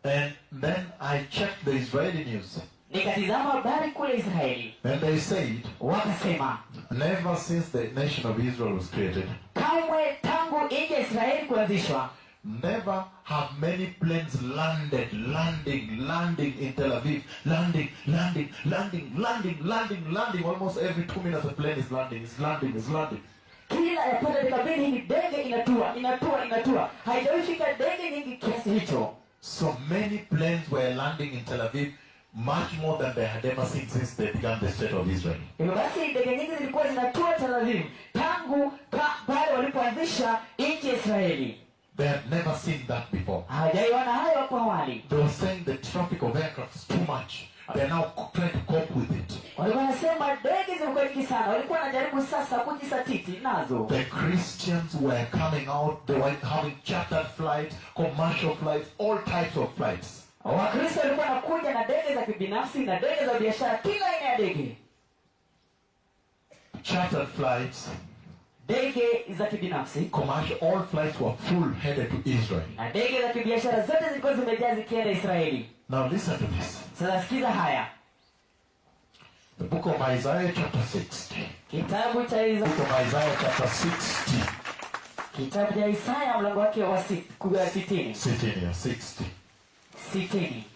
And then I checked the Israeli news. nikatizama habari kule israeli And they said, wakasema never since the nation of Israel was created, kamwe tangu nchi ya israeli kuanzishwa never have many planes landed, landing, landing in Tel Aviv, landing, landing, landing, landing, landing, landing. Almost every two minutes a plane is landing, is landing, is landing. kila yapata dakika mbili hivi ndege inatua inatua inatua haijawifika ndege nyingi kiasi hicho So many planes were landing in Tel Aviv, much more than they had ever seen since they began the state of Israel. hivyo basi ndege nyingi zilikuwa zinatua tel aviv tangu ka- pale walipoanzisha nchi ya israeli They had never seen that before. hawajaiona hayo hapo awali They were saying the traffic of aircraft is too much. They are now co- trying to cope with it. walikuwa wanasema ndege zilikuwa nyingi sana walikuwa wanajaribu sasa kujisatiti nazo The Christians were coming out, they were having chartered flights, commercial flights, all types of flights. wakristo walikuwa wanakuja na ndege za kibinafsi na ndege za biashara kila aina ya ndege Chartered flights, ndege za kibinafsi commercial, all flights were full headed to Israel. na ndege za kibiashara zote zilikuwa zimejaa zikienda israeli Now listen to this. sasa sikiza haya The book of Isaiah chapter 60. kitabu cha Isa- Book of Isaiah chapter 60. kitabu cha isaya mlango wake wa sit- ku- ya sitini Sitting here, 60. sitini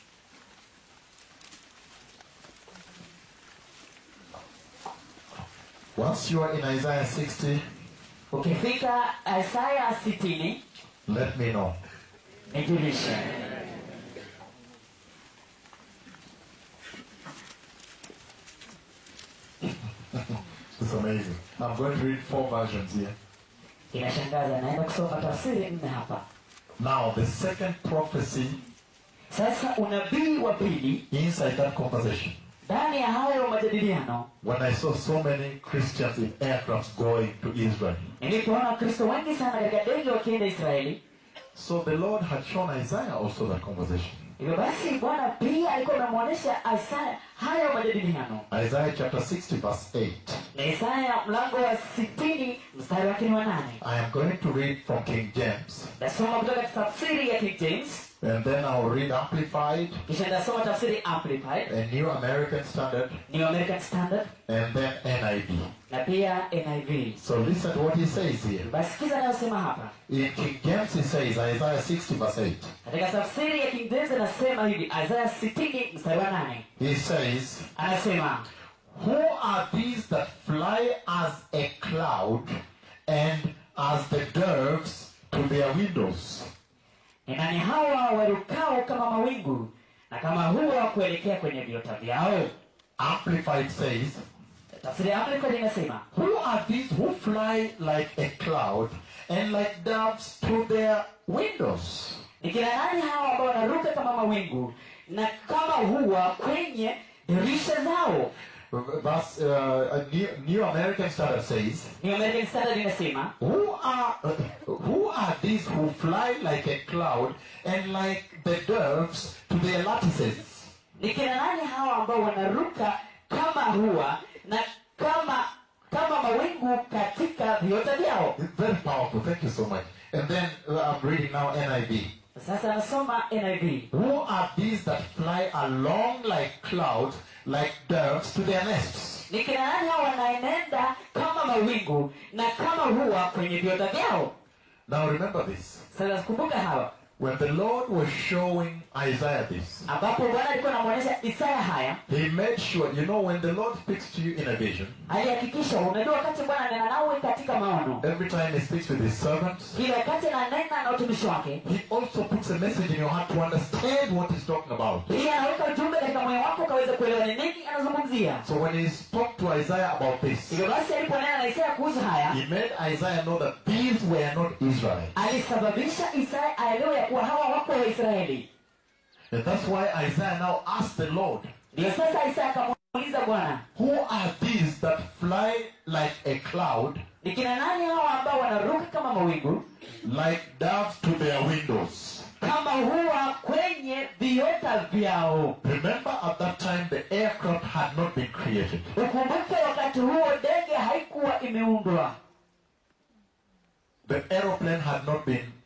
Once you are in Isaiah 60, ukifika isaya sitini let me know. nijulishe It's amazing. I'm going to read four versions here. inashangaza naenda kusoma tafsiri nne hapa Now, the second prophecy sasa unabii wa pili inside that conversation, ndani ya hayo majadiliano when I saw so many Christians in aircrafts going to Israel. nilipoona wakristo wengi sana katika ndege wakienda israeli So the Lord had shown Isaiah also that conversation. hivyo basi bwana pia alikuwa amemwonyesha isaya hayo majadiliano Isaiah chapter 60, verse 8. na isaya mlango wa sitini mstari wake ni wa nane I am going to read from King James, nasoma kutoka tafsiri ya king james and then I'll read Amplified, kisha nitasoma tafsiri amplified a New American Standard, new american standard and then NIV. na pia niv So listen to what he says here. basi kiza anayosema hapa In King James, he says, Isaiah 60, verse 8. katika tafsiri ya king james anasema hivi isaya sitini mstari wa nane He says, anasema Who are these that fly as a cloud and as the doves to their windows? ni nani hawa warukao kama mawingu na kama huwa kuelekea kwenye viota vyao Amplified says, tafsiri ya amplified inasema Who are these who fly like a cloud and like doves to their windows? ni kina nani hawa ambao wanaruka kama mawingu na kama huwa kwenye dirisha zao Thus, uh, a New, New American Standard says, ni american standard inasema Who are uh, who are these who fly like a cloud and like the doves to their lattices? ni kina nani hawa ambao wanaruka kama huwa na kama kama mawingu katika viota vyao It's very powerful. Thank you so much. And then uh, I'm reading now NIV. sasa anasoma niv Who are these that fly along like clouds, like doves to their nests? ni kina nani hawa wanaenenda kama mawingu na kama huwa kwenye viota vyao Now remember this. sasa kumbuka hawa When the Lord was showing Isaiah this, ambapo bwana alikuwa anamwonyesha isaya haya He made sure, you know, when the Lord speaks to you in a vision, alihakikisha unajua wakati bwana anena nawe katika maono every time He speaks with His servants, kila wakati ananena na utumishi wake He also puts a message in your heart to understand what He's talking about. pia anaweka ujumbe katika moyo wako ukaweza kuelewa ni nini anazungumzia So when He spoke to Isaiah about this, hivyo basi aliponena na isaya kuhusu haya He made Isaiah know that these were not Israel. alisababisha isaya aelewe ya kuwa hawa wako waisraeli And that's why Isaiah now asked the Lord, ndio sasa isaya akamuuliza bwana Who are these that fly like a cloud, ni kina nani hawa ambao wanaruka kama mawingu like doves to their windows? kama huwa kwenye viota vyao Remember, at that time, the aircraft had not been created. ukumbuke wakati huo ndege haikuwa imeundwa The aeroplane had not been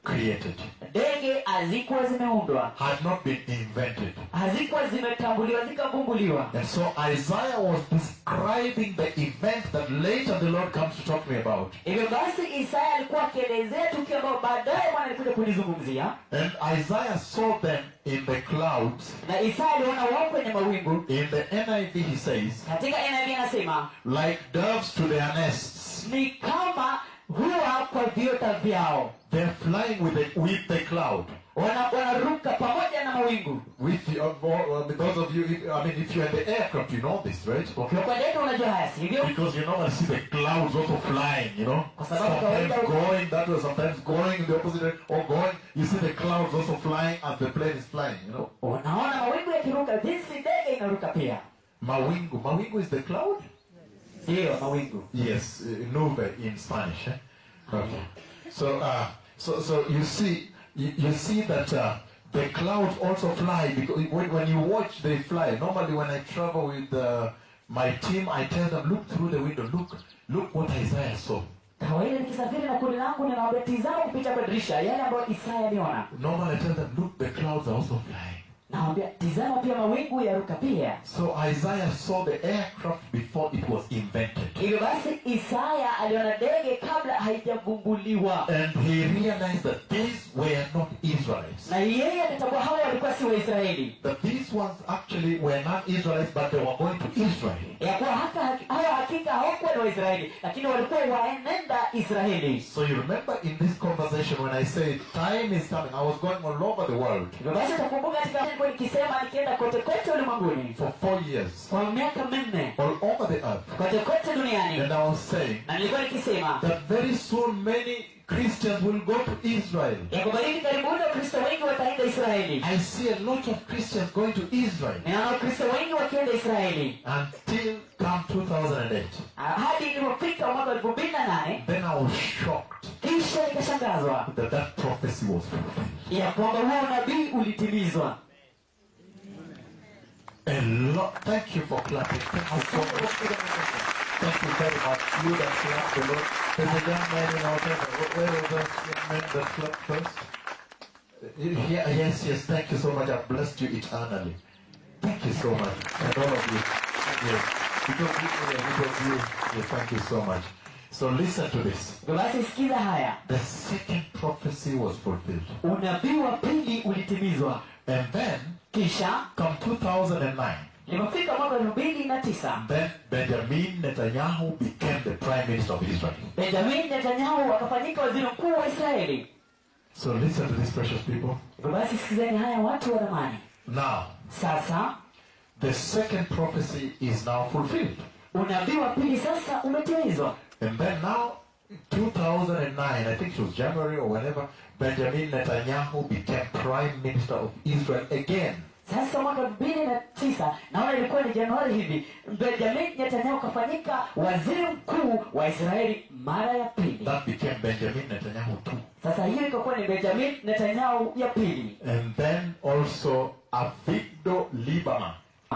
created, ndege hazikuwa zimeundwa had not been invented. hazikuwa zimetambuliwa zikavumbuliwa And so Isaiah was describing the event that later the Lord comes to talk to me about. hivyo basi isaya alikuwa akielezea tukio ambayo baadaye bwana alikuja kulizungumzia And Isaiah saw them in the clouds. na isaya aliona wao kwenye mawingu In the NIV he says, katika NIV anasema like doves to their nests. ni kama huwa kwa viota vyao They're flying with the, with the cloud. Wana- wanaruka pamoja na mawingu With the, uh, uh, those of you, if, I mean, if you're in the aircraft, you know this, right? ukiwa kwa ndege unajua haya sivyo Because you normally see the clouds also flying, you know? Kwa sababu Sometimes kawaida- going that way, sometimes going in the opposite way, or going, you see the clouds also flying as the plane is flying, you know? unaona mawingu yakiruka jinsi ndege inaruka pia Mawingu. Mawingu is the cloud? ndiyo mawingu Yes, uh, nube in Spanish. Eh? Okay. So, uh, so, so you see, you, you see that uh, the clouds also fly because when, when you watch, they fly. Normally, when I travel with uh, my team, I tell them, look through the window, look, look what Isaiah saw. kawaida nikisafiri na kundi langu ninawaambia tizama kupita kwa dirisha yale ambayo isaya aliona Normally, I tell them, look, the clouds are also flying. nawambia tizama pia mawingu yaruka pia So Isaiah saw the aircraft before it was invented. hivyo basi isaya aliona ndege kabla haijavumbuliwa And he realized that these were not Israelites. na yeye akatambua hawa walikuwa si waisraeli That these ones actually were not Israelites, but they were going to Israel. ya kuwa hata hawa hakika hawakuwa ni waisraeli lakini walikuwa waenenda israeli So you remember in this conversation when I said time is coming, I was going all over the world hivyo basi utakumbuka katika nilikuwa nikisema nikienda kote kote ulimwenguni for four years, kwa miaka minne all over the earth. kote kote duniani And I was saying na nilikuwa nikisema that very soon many Christians will go to Israel. ya kwamba hivi karibuni wakristo wengi wataenda israeli I see a lot of Christians going to Israel ninaona wakristo wengi wakienda israeli until come 2008. Ah, hadi ilipofika mwaka elfu mbili na nane Then I was shocked kisha nikashangazwa that that prophecy was fulfilled. ya kwamba huo unabii ulitimizwa A lot. Thank you for clapping. Thank you so much. Thank you very much. You that clapped the Lord. There's a young man in our temple. Where was that young man that clapped first? Uh, Yeah, yes, yes. Thank you so much. I've blessed you eternally. Thank you so much. And all of you. Yes. Because you, yeah, because you. Yes, thank you so much. So listen to this. Hivyo basi sikiza haya The second prophecy was fulfilled. unabii wa pili ulitimizwa And then, kisha come 2009, ilipofika mwaka elfu mbili na tisa then Benjamin Netanyahu became the prime minister of Israel. benjamin netanyahu akafanyika waziri mkuu wa israeli So listen to these precious people. hivyo basi sikizeni haya watu wa dhamani Now, sasa the second prophecy is now fulfilled. unabii wa pili sasa umetimizwa And then now, 2009, I think it was January or whenever, Benjamin Netanyahu became prime minister of Israel again. sasa mwaka elfu mbili na tisa naona ilikuwa ni januari hivi benjamin netanyahu akafanyika waziri mkuu wa israeli mara ya pili That became Benjamin Netanyahu too. sasa hiyo ikakuwa ni benjamin netanyahu ya pili And then also Avigdor Lieberman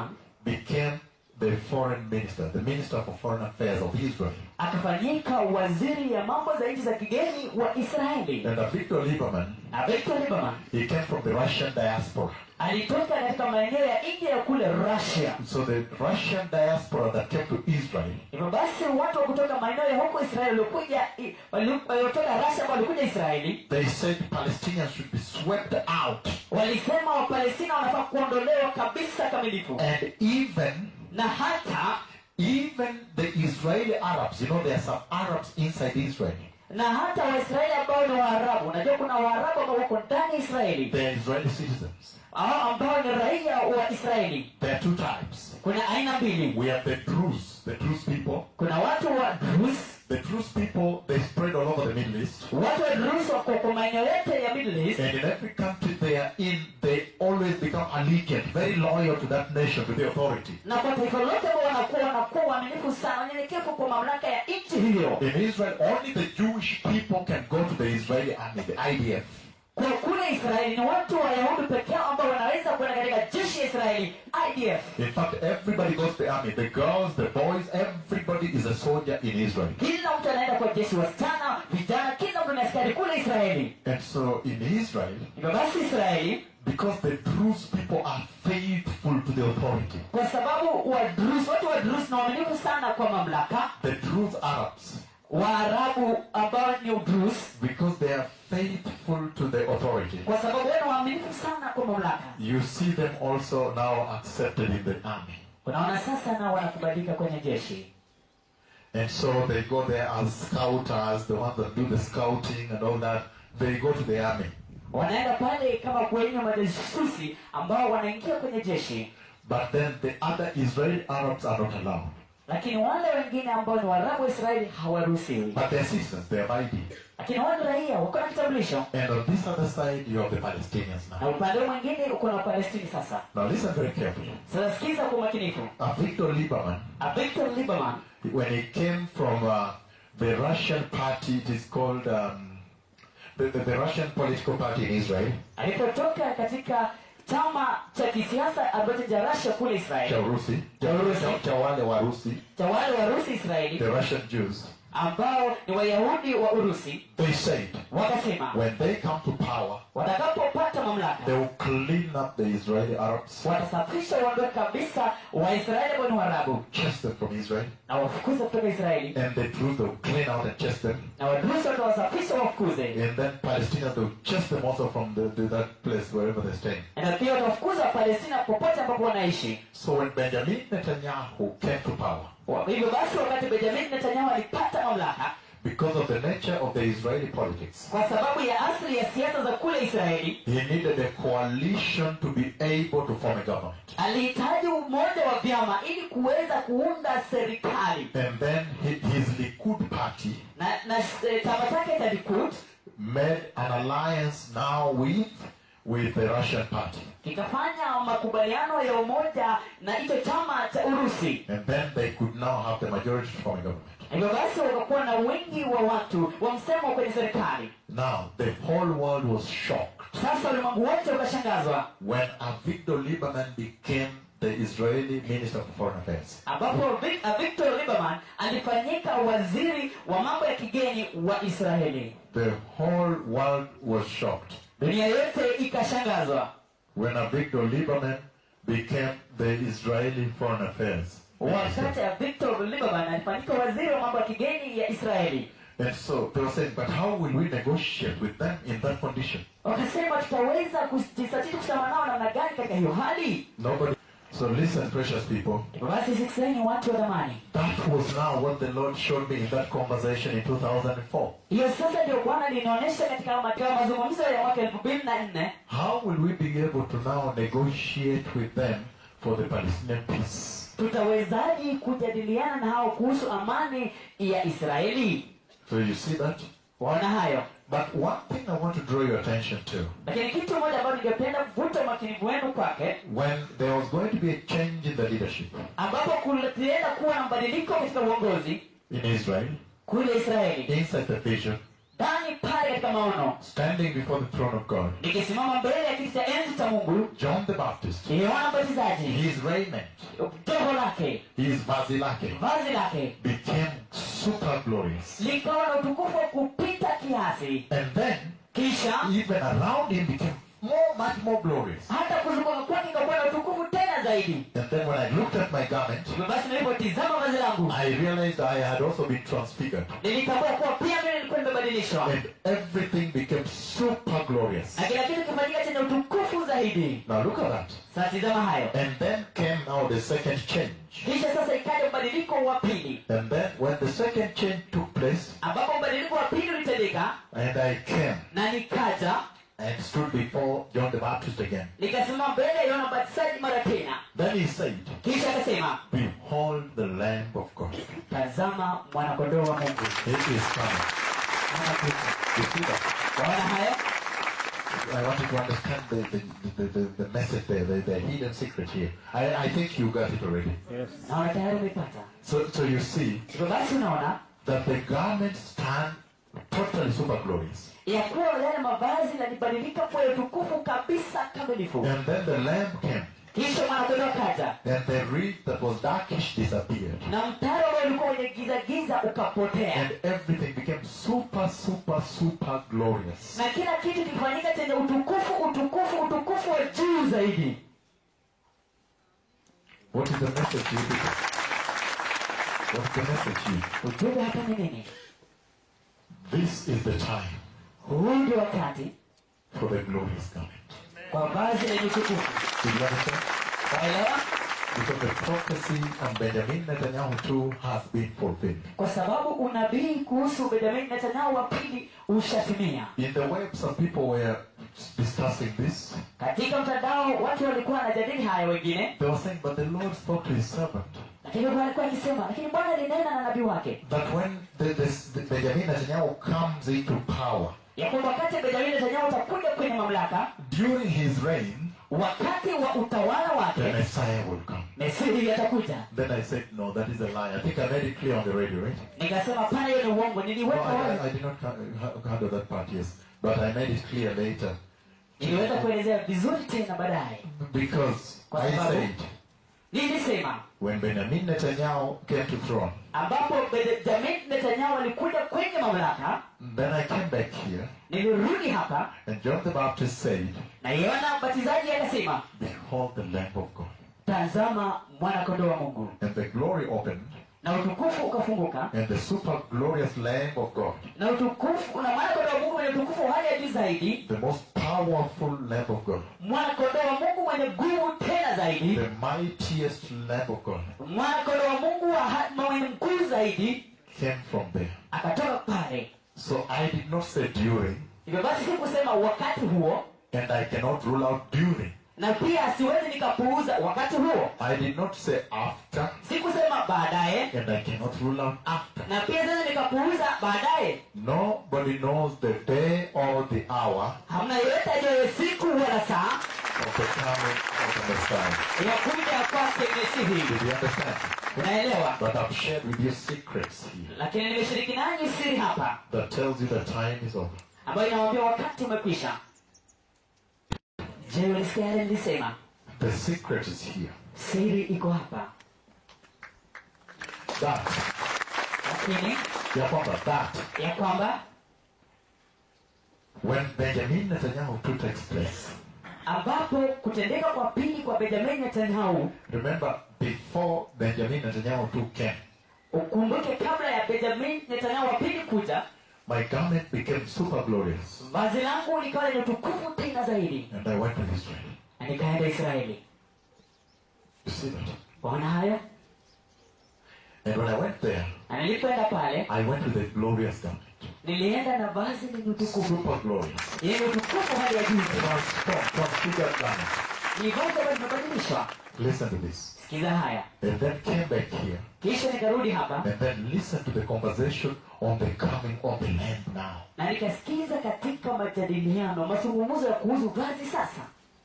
became the foreign minister, the minister for foreign affairs of Israel. akafanyika waziri ya mambo za nchi za kigeni wa israeli And Avigdor Lieberman, na victor lieberman he came from the Russian diaspora. alitoka katika maeneo ya india ya kule russia So the Russian diaspora that came to Israel, hivyo basi watu wa kutoka maeneo ya huko israeli waliokuja i- wali- waliotoka russia ambao walikuja israeli they said Palestinians should be swept out. walisema wapalestina wanafaa kuondolewa kabisa kamilifu And even, na hata even the Israeli Arabs, you know, there are some Arabs inside Israel. na hata waisraeli ambao ni waarabu unajua kuna waarabu ambao wako ndani ya israeli They are Israeli citizens. hao ambao ni raia wa israeli There are two types. kuna aina mbili We have the Druze, the Druze people. kuna watu wa drus The Druze people, they spread all over the Middle East. watu wa drus wako kwa maeneo yote ya middle east And in every country they are in, they always become allegiant, very loyal to that nation, to the authority. na kwa taifa lote ambao wanakuwa wanakuwa waaminifu sana wanyenyekevu kwa mamlaka ya nchi hiyo In Israel, only the Jewish people can go to the Israeli army, the IDF. kwa kule kule israeli ni watu wayahudi pekee yao ambao wanaweza kwenda katika jeshi ya israeli idf In fact, everybody goes to the army. The girls, the boys, everybody is a soldier in Israel. kila mtu anaenda kwa jeshi wasichana vijana kila mtu ni askari kule israeli And so in Israel, hivyo basi israeli because the Druze people are faithful to the authority, kwa sababu wadrus watu wa drus na waaminifu sana kwa mamlaka the Druze Arabs, waarabu ambao ni udrus because they are faithful to the authority, kwa sababu wao ni waaminifu sana kwa mamlaka you see them also now accepted in the army. unaona sasa nao wanakubalika kwenye jeshi And so they go there as scouters, the ones that do the scouting and all that. They go to the army. wanaenda pale kama kwenye majasusi ambao wanaingia kwenye jeshi But then the other Israeli Arabs are not allowed. lakini wale wengine ambao ni waarabu wa israeli hawaruhusiwi But they're citizens, they're mighty. lakini wale raia wako na kitambulisho And on this other side, you have the Palestinians na now. upande mwingine uko na wapalestini sasa Now listen very carefully. sasa sikiza kwa umakinifu Avigdor Lieberman, A victor lieberman when he came from uh, the Russian party, it is called um, the, the, the Russian political party in Israel, alipotoka katika chama cha kisiasa ambacho cha rasha kule israeli cha Urusi, Cha Urusi. cha- cha wale Warusi, cha wale warusi israeli the Russian Jews, ambao ni wayahudi wa urusi they said wakasema when they come to power, watakapopata mamlaka they will clean up the Israeli Arabs, watasafisha uondoe kabisa waisraeli ambao ni waarabu chase them from Israel, na wafukuze kutoka israeli and the Druze they will clean out and chase them, na warusi watawasafisha wafukuze and then Palestinians they will chase them also from the, the, that place wherever they're staying. na pia watawafukuza wapalestina popote ambapo wanaishi So when Benjamin Netanyahu came to power, Wa- hivyo basi wakati benjamin netanyahu alipata mamlaka because of the nature of the Israeli politics, kwa sababu ya asili ya siasa za kule israeli he needed a coalition to be able to form a government. alihitaji umoja wa vyama ili kuweza kuunda serikali And then hi- his Likud party na, na eh, chama chake cha likud made an alliance now with with the Russian party. kikafanya makubaliano ya umoja na hicho chama cha urusi And then they could now have the majority to form a government. hivyo basi wakakuwa na wingi wa watu wa msemo kwenye serikali Now, the whole world was shocked sasa ulimwengu wote ukashangazwa when Avigdor Lieberman became the Israeli Minister for Foreign Affairs. ambapo Vic- uh, victor lieberman alifanyika waziri wa mambo ya kigeni wa israeli The whole world was shocked dunia yote ikashangazwa when Avigdor Lieberman became the Israeli Foreign Affairs. wakati ya victor lieberman alifanyika waziri wa mambo ya kigeni ya israeli And so they were saying, but how will we negotiate with them in that condition? wakasema tutaweza kujisatiti kusema nao namna gani katika hiyo hali Nobody. So listen, precious people. Hivyo basi sikizeni watu wa dhamani That was now what the Lord showed me in that conversation in 2004. hiyo sasa ndio bwana linaonyesha katika katika mazungumzo ya mwaka elfu mbili na nne How will we be able to now negotiate with them for the Palestinian peace? tutawezaji kujadiliana na hao kuhusu amani ya israeli So you see that? waona hayo But one thing I want to draw your attention to, lakini kitu moja ambayo ningependa kuvuta umakinifu wenu kwake when there was going to be a change in the leadership ambapo kulienda kuwa na mabadiliko katika uongozi in Israel, kule israeli inside the vision, ndani pale katika maono standing before the throne of God, nikisimama mbele ya kiti cha enzi cha mungu John the Baptist, yohana mbatizaji his raiment, joho lake his vazi lake, vazi lake became super glorious. likawa na utukufu wa kupita kiasi And then, kisha even around him became more, much more glorious. hata kuzunguka kwake ikakuwa na utukufu tena zaidi And then when I looked at my garment, Hivyo basi nilipotizama vazi langu I realized I had also been transfigured. nilitambua kuwa pia mimi nilikuwa nimebadilishwa And everything became super glorious. na kila kitu kifanyika chenye utukufu zaidi Now look at that. sasa tizama hayo And then came now the second change. kisha sasa ikaja mbadiliko wa pili And then when the second change took place, ambapo mbadiliko wa pili ulitendeka and I came na nikaja and stood before John the Baptist again. nikasimama mbele ya yohana mbatizaji mara tena Then he said, kisha akasema Behold the Lamb of God. tazama mwanakondoo wa mungu He is coming. anakuja You see that? waona hayo I want you to understand the, the, the, the, the message there, the, the hidden secret here. I, I think you got it already. naona tayari umepata So, so you see hivyo basi unaona that the garments stand totally super glorious. ya kuwa yale mavazi yalibadilika kuwa ya utukufu kabisa kamilifu And then the lamb came, kisha mwanakondoo akaja and the reed that was darkish disappeared. na mtaro ambao ulikuwa wenye giza giza ukapotea And everything became super, super, super glorious. na kila kitu kifanyika chenye utukufu utukufu utukufu wa juu zaidi What is the message to you people? What's the message to you? ujumbe hapa ni nini This is the time huu ndio wakati for the glorious coming. kwa vazi lenye utukufu Did you understand? waelewa Because the prophecy on Benjamin Netanyahu too has been fulfilled. kwa sababu unabii kuhusu benjamin netanyahu wa pili ushatimia In the web, some people were discussing this. katika mtandao watu walikuwa wanajadili haya wengine They were saying, but the Lord spoke to his servant lakini bwana alikuwa akisema lakini bwana alinena na nabii wake that when the, the, the Benjamin Netanyahu comes into power, ya kwamba wakati benjamin netanyahu atakuja kwenye mamlaka during his reign, wakati wa utawala the wake Messiah will come. mesiri atakuja Then I said, no, that is a lie. I think I made it clear on the radio, right? nikasema pana hiyo ni uongo No, niliweka I, I, wazi I did not ha- ha- handle that part, yes. But I made it clear later. niliweza kuelezea vizuri tena baadaye Because Kwa I sababu- said, nilisema when Benjamin Netanyahu came to throne, ambapo benjamin netanyahu alikuja kwenye mamlaka then I came back here, nilirudi hapa and John the Baptist said, na yona mbatizaji akasema Behold the Lamb of God. tazama mwanakondoo wa mungu And the glory opened, na utukufu ukafunguka and the super glorious Lamb of God, na utukufu na mwanakondoo wa mungu mwenye utukufu wa hali ya juu zaidi the most powerful Lamb of God, mwanakondoo wa mungu mwenye nguvu tena zaidi the mightiest Lamb of God, mwanakondoo wa mungu wa ha- mwenye mkuu zaidi came from there. akatoka pale So I did not say during, hivyo basi si kusema wakati huo and I cannot rule out during. na pia siwezi nikapuuza wakati huo I did not say after, si kusema baadaye and I cannot rule out after. na pia siwezi nikapuuza baadaye Nobody knows the day or the hour hamna yeyote ajuaye siku wala saa of the coming of the Messiah. ya kuja kwake mesihi Did you understand? unaelewa But I've shared with you secrets here lakini nimeshiriki nanyi siri hapa that tells you the time is over. ambayo inawambia wakati umekwisha je ulisikia yale nilisema The secret is here. siri iko hapa That, lakini ya kwamba that, ya kwamba when Benjamin Netanyahu too takes place, ambapo kutendeka kwa pili kwa benjamin netanyahu remember before Benjamin Netanyahu too came, ukumbuke kabla ya benjamin netanyahu wa pili kuja my garment became super glorious, vazi langu likawa lenye utukufu tena zaidi and I went to Israel. na nikaenda israeli You see that? waona hayo And when I went there, na nilipoenda pale I went to the glorious garment, nilienda na vazi lenye utukufu super glorious, yenye utukufu hali ya juu transformed, transfigured garment. ni vazi ambayo limebadilishwa Listen to this. sikiza haya And then came back here, kisha nikarudi hapa and then listen to the conversation on the coming of the Lamb now. na nikasikiza katika majadiliano mazungumzo ya kuhusu vazi sasa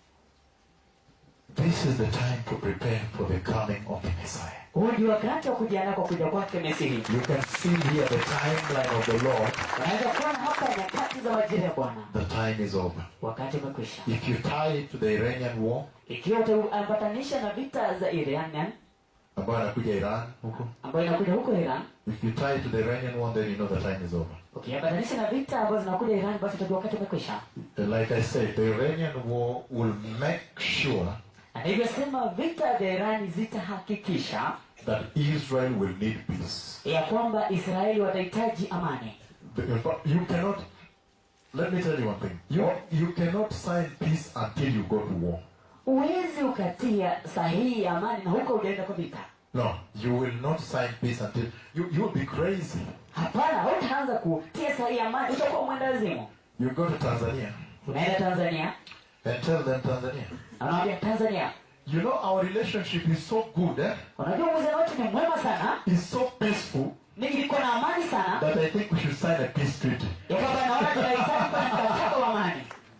This is the time to prepare for the coming of the Messiah. huu ndio wakati wa kujiandaa kwa kuja kwake mesihi You can see here the timeline of the Lord. unaweza kuona hapa nyakati za majira ya bwana The time is over. wakati umekwisha If you tie it to the Iranian war, ikiwa utaambatanisha na vita za iran ambayo anakuja Iran huko. ambayo inakuja huko iran If you tie it to the Iranian war, then you know the time is over. ukiambatanisha na vita ambazo zinakuja iran basi utajua wakati umekwisha Like I said, the Iranian war will make sure na nilivyosema vita vya irani zitahakikisha that Israel will need peace. ya kwamba israeli watahitaji amani In fact, you cannot. Let me tell you one thing. You you cannot sign peace until you go to war. huwezi ukatia sahihi ya amani na huko ujaenda kwa vita No, you will not sign peace until you you will be crazy. hapana hautaanza kutia sahihi ya amani utakuwa mwendazimu You go to Tanzania unaenda tanzania and tell them Tanzania. na unawambia tanzania You know our relationship is so good, eh? unajua uhusiano wetu ni mwema sana It's so peaceful ni iko na amani sana that I think we should sign a peace treaty. ya kwamba naona tunahitaji kuwa na mkataba wa amani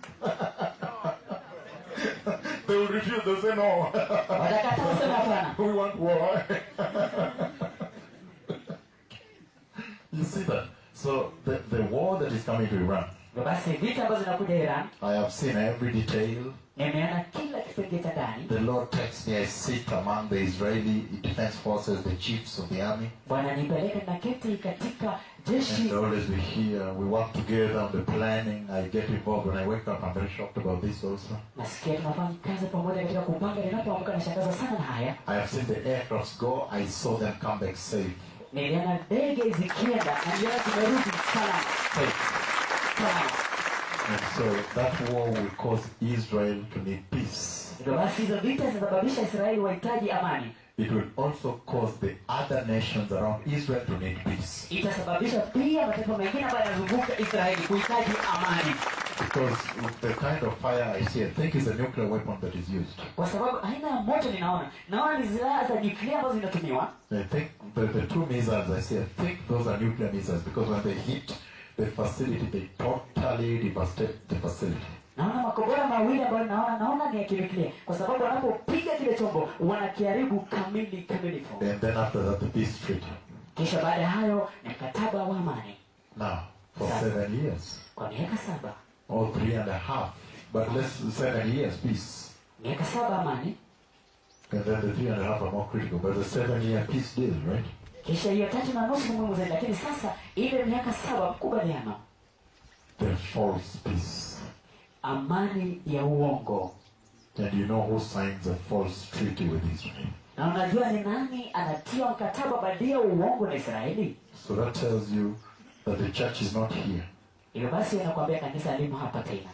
They will refuse. They'll say no. watakataa kusema hapana we want war. you see that? So the, the war that is coming to Iran, hivyo basi vita ambazo zinakuja iran I have seen every detail. nimeona kila kipengee cha ndani The Lord takes me, I sit among the Israeli defense forces, the chiefs of the army, bwana nipeleke na keti katika jeshi and always we hear, we work together on the planning. I get involved when I wake up. I'm very shocked about this also. nasikia tunafanya kazi pamoja katika kupanga ninapoamka nashangaza sana na haya I have seen the aircrafts go. I saw them come back safe. niliona ndege zikienda na niliona zimerudi salama Safe. salama And so that war will cause Israel to need peace. hivyo basi hizo vita zinasababisha israeli wahitaji amani It will also cause the other nations around Israel to need peace. itasababisha pia mataifa mengine ambayo yanazunguka israeli kuhitaji amani Because the kind of fire I see, I think is a nuclear weapon that is used. kwa sababu aina ya moto ninaona naona ni silaha za nyuklia ambazo zinatumiwa I think the, the two missiles I see, I think those are nuclear missiles because when they hit the facility, they totally devastate the facility. naona makombora mawili ambayo naona naona ni ya kinuklia kwa sababu wanapopiga kile chombo wanakiharibu kamili kamilifu And then after that, the peace treaty. kisha baada ya hayo ni mkataba wa amani Now, for seven years, kwa miaka saba or three and a half, but less seven years peace. miaka saba amani And then the three and a half are more critical. But the seven year peace deal, right? kisha hiyo tatu na nusu ni muhimu zaidi lakini sasa ile miaka saba mkubaliano The false peace. amani ya uongo And you know who signs a false treaty with Israel. na unajua ni nani anatia mkataba badia uongo na israeli So that tells you that the church is not here. hivyo basi anakuambia kanisa limo hapa tena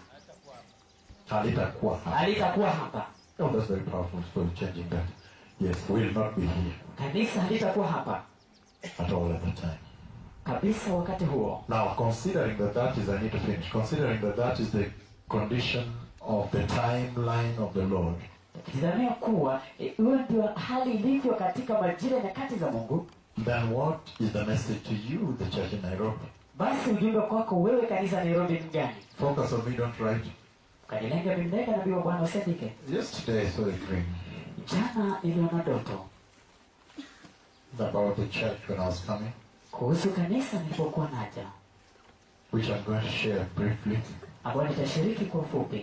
Halitakuwa hapa. halitakuwa hapa Oh, that's very powerful for changing that. Yes, will not be here kanisa halitakuwa hapa at all at the time. kabisa wakati huo Now, considering that that is, I need to finish, considering that that is the condition of the timeline of the Lord, tukitizamia kuwa eh, hiyo ndio hali ilivyo katika majira ya nyakati za mungu then what is the message to you, the church in Nairobi? basi ujumbe kwako wewe kanisa nairobi ni gani Focus on me, don't write. kanilenga bimleka nabii wa bwana usiandike Yesterday I saw a dream jana niliona ndoto about the church when I was coming, kuhusu kanisa nilipokuwa naja which I'm going to share briefly. ambayo nitashiriki kwa ufupi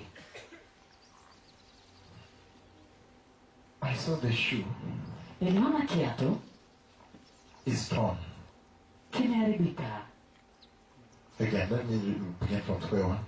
I saw the shoe niliona kiatu is torn. kimeharibika Again, let me begin from square one.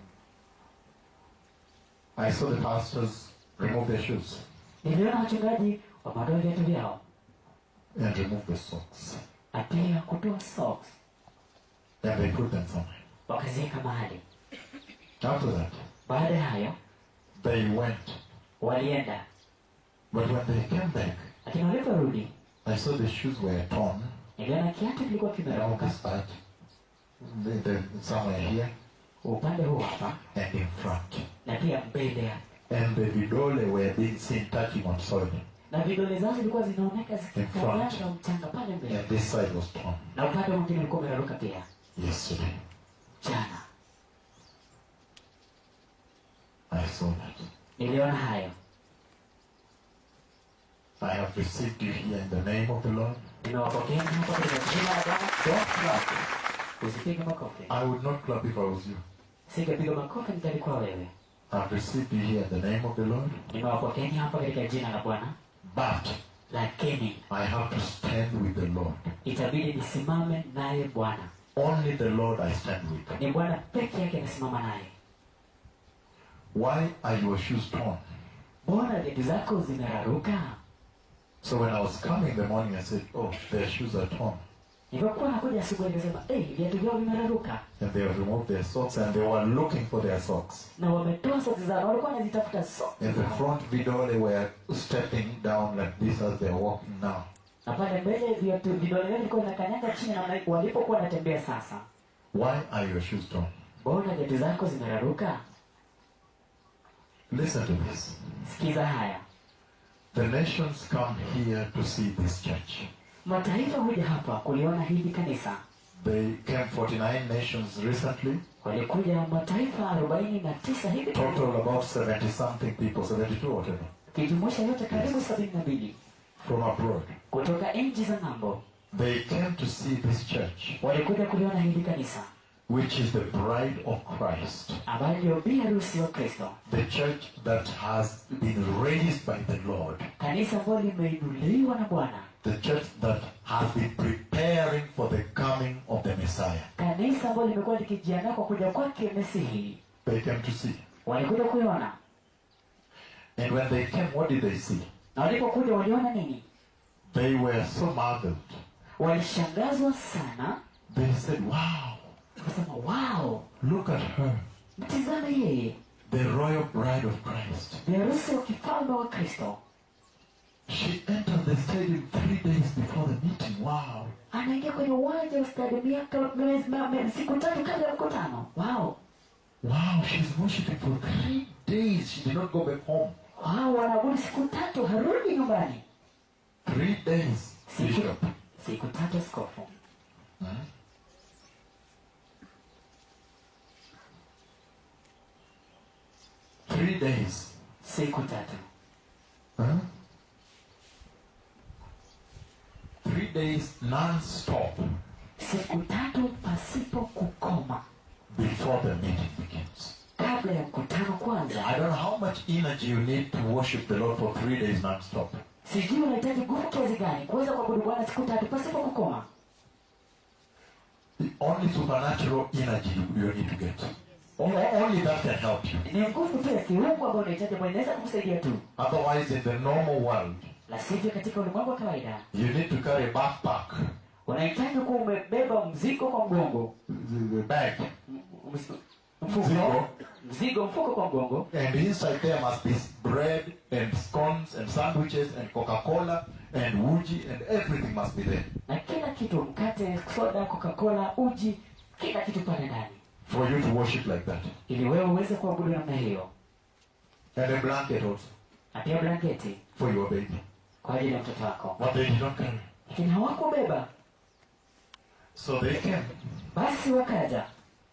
I saw the pastors remove their shoes niliona wachungaji wameondoa viatu vyao and remove the socks. na pia kutoa socks And they put them somewhere. wakaziweka mahali After that, baada ya hayo they went. walienda But when they came back, lakini waliporudi I saw the shoes were torn niliona kiatu kilikuwa around kimeraruka this part, the, the, somewhere here, upande huu hapa and in front. na pia mbele ya And the vidole were being seen touching on soil. na vidole zao zilikuwa zinaoneka zikikanyaga mchanga pale mbele And this side was torn na upande mwingine ulikuwa umeraruka pia yesterday. jana I saw that. niliona hayo I have received you here in the name of the Lord. nimewapokea hapa katika jina la bwana Don't clap. usipige makofi I would not clap if I was you. singepiga makofi nitalikuwa wewe I've received you here in the name of the Lord. nimewapokeeni hapa katika jina la bwana But lakini I have to stand with the Lord. itabidi nisimame naye bwana Only the Lord I stand with. ni bwana peke yake nasimama naye Why are your shoes torn? mbona viatu zako zimeraruka So when I was coming in the morning, I said, Oh, their shoes are torn. nilipokuwa nakuja asubuhi nikasema hey, viatu vyao vimeraruka And they have removed their socks and they were looking for their socks. na wametoa soksi zao na walikuwa wanazitafuta soksi In the zao. front video, they were stepping down like this as they're walking now. na pale mbele viatu vidole vyao vilikuwa vinakanyaga chini na wana- walipokuwa wanatembea sasa Why are your shoes torn? mbona viatu zako zimeraruka Listen to this. sikiza haya The nations come here to see this church. mataifa huja hapa kuliona hili kanisa They came 49 nations recently, walikuja mataifa arobaini na tisa hivi total about 70 something people, 72 or whatever, kijumuisha yote karibu sabini na mbili from abroad. kutoka nchi za ng'ambo They came to see this church. walikuja kuliona hili kanisa which is the bride of Christ, ambayo ndio bi harusi wa kristo the church that has been raised by the Lord, kanisa ambalo limeinuliwa na bwana the church that has been preparing for the coming of the Messiah. kanisa ambalo limekuwa likijiandaa kwa kuja kwake mesihi They came to see. walikuja kuiona And when they came, what did they see? na walipokuja waliona nini They were so marveled. walishangazwa sana They said, Wow, wakasema wao look at her, mtizame yeye the royal bride of Christ. ni harusi wa kifalme wa kristo She entered the stadium three days before the meeting. Wow. anaingia kwenye uwanja wa stadium miaka miezi- ma- ma- siku tatu kabla ya mkutano wao Wow, she's worshiping for three days. She did not go back home. wao wanaabudu siku tatu harudi nyumbani Three days. siku, Bishop. siku tatu askofu Hmm? Three days. siku tatu Huh? Three days non-stop siku tatu pasipo kukoma before the meeting begins. kabla ya mkutano kwanza I don't know how much energy you need to worship the Lord for three days non-stop. sijui unahitaji nguvu kiasi gani kuweza kuabudu bwana siku tatu pasipo kukoma The only supernatural energy you, you need to get. O- Only that can help you. ni nguvu tu ya kiungu ambayo unahitaji ambayo inaweza kukusaidia tu Otherwise, in the normal world, la sivyo katika ulimwengu wa kawaida you need to carry a backpack, unahitaji kuwa umebeba mzigo kwa mgongo the bag, M- ms- mfuko Mzigo. mzigo mfuko kwa mgongo and inside there must be bread and scones and sandwiches and Coca-Cola and Wuji and everything must be there na kila kitu mkate soda coca-cola uji kila kitu pale ndani for you to worship like that. ili wewe uweze kuabudu namna hiyo And a blanket also na pia blanketi for your baby. kwa ajili ya mtoto wako But they did not carry. lakini hawakubeba So they came. basi wakaja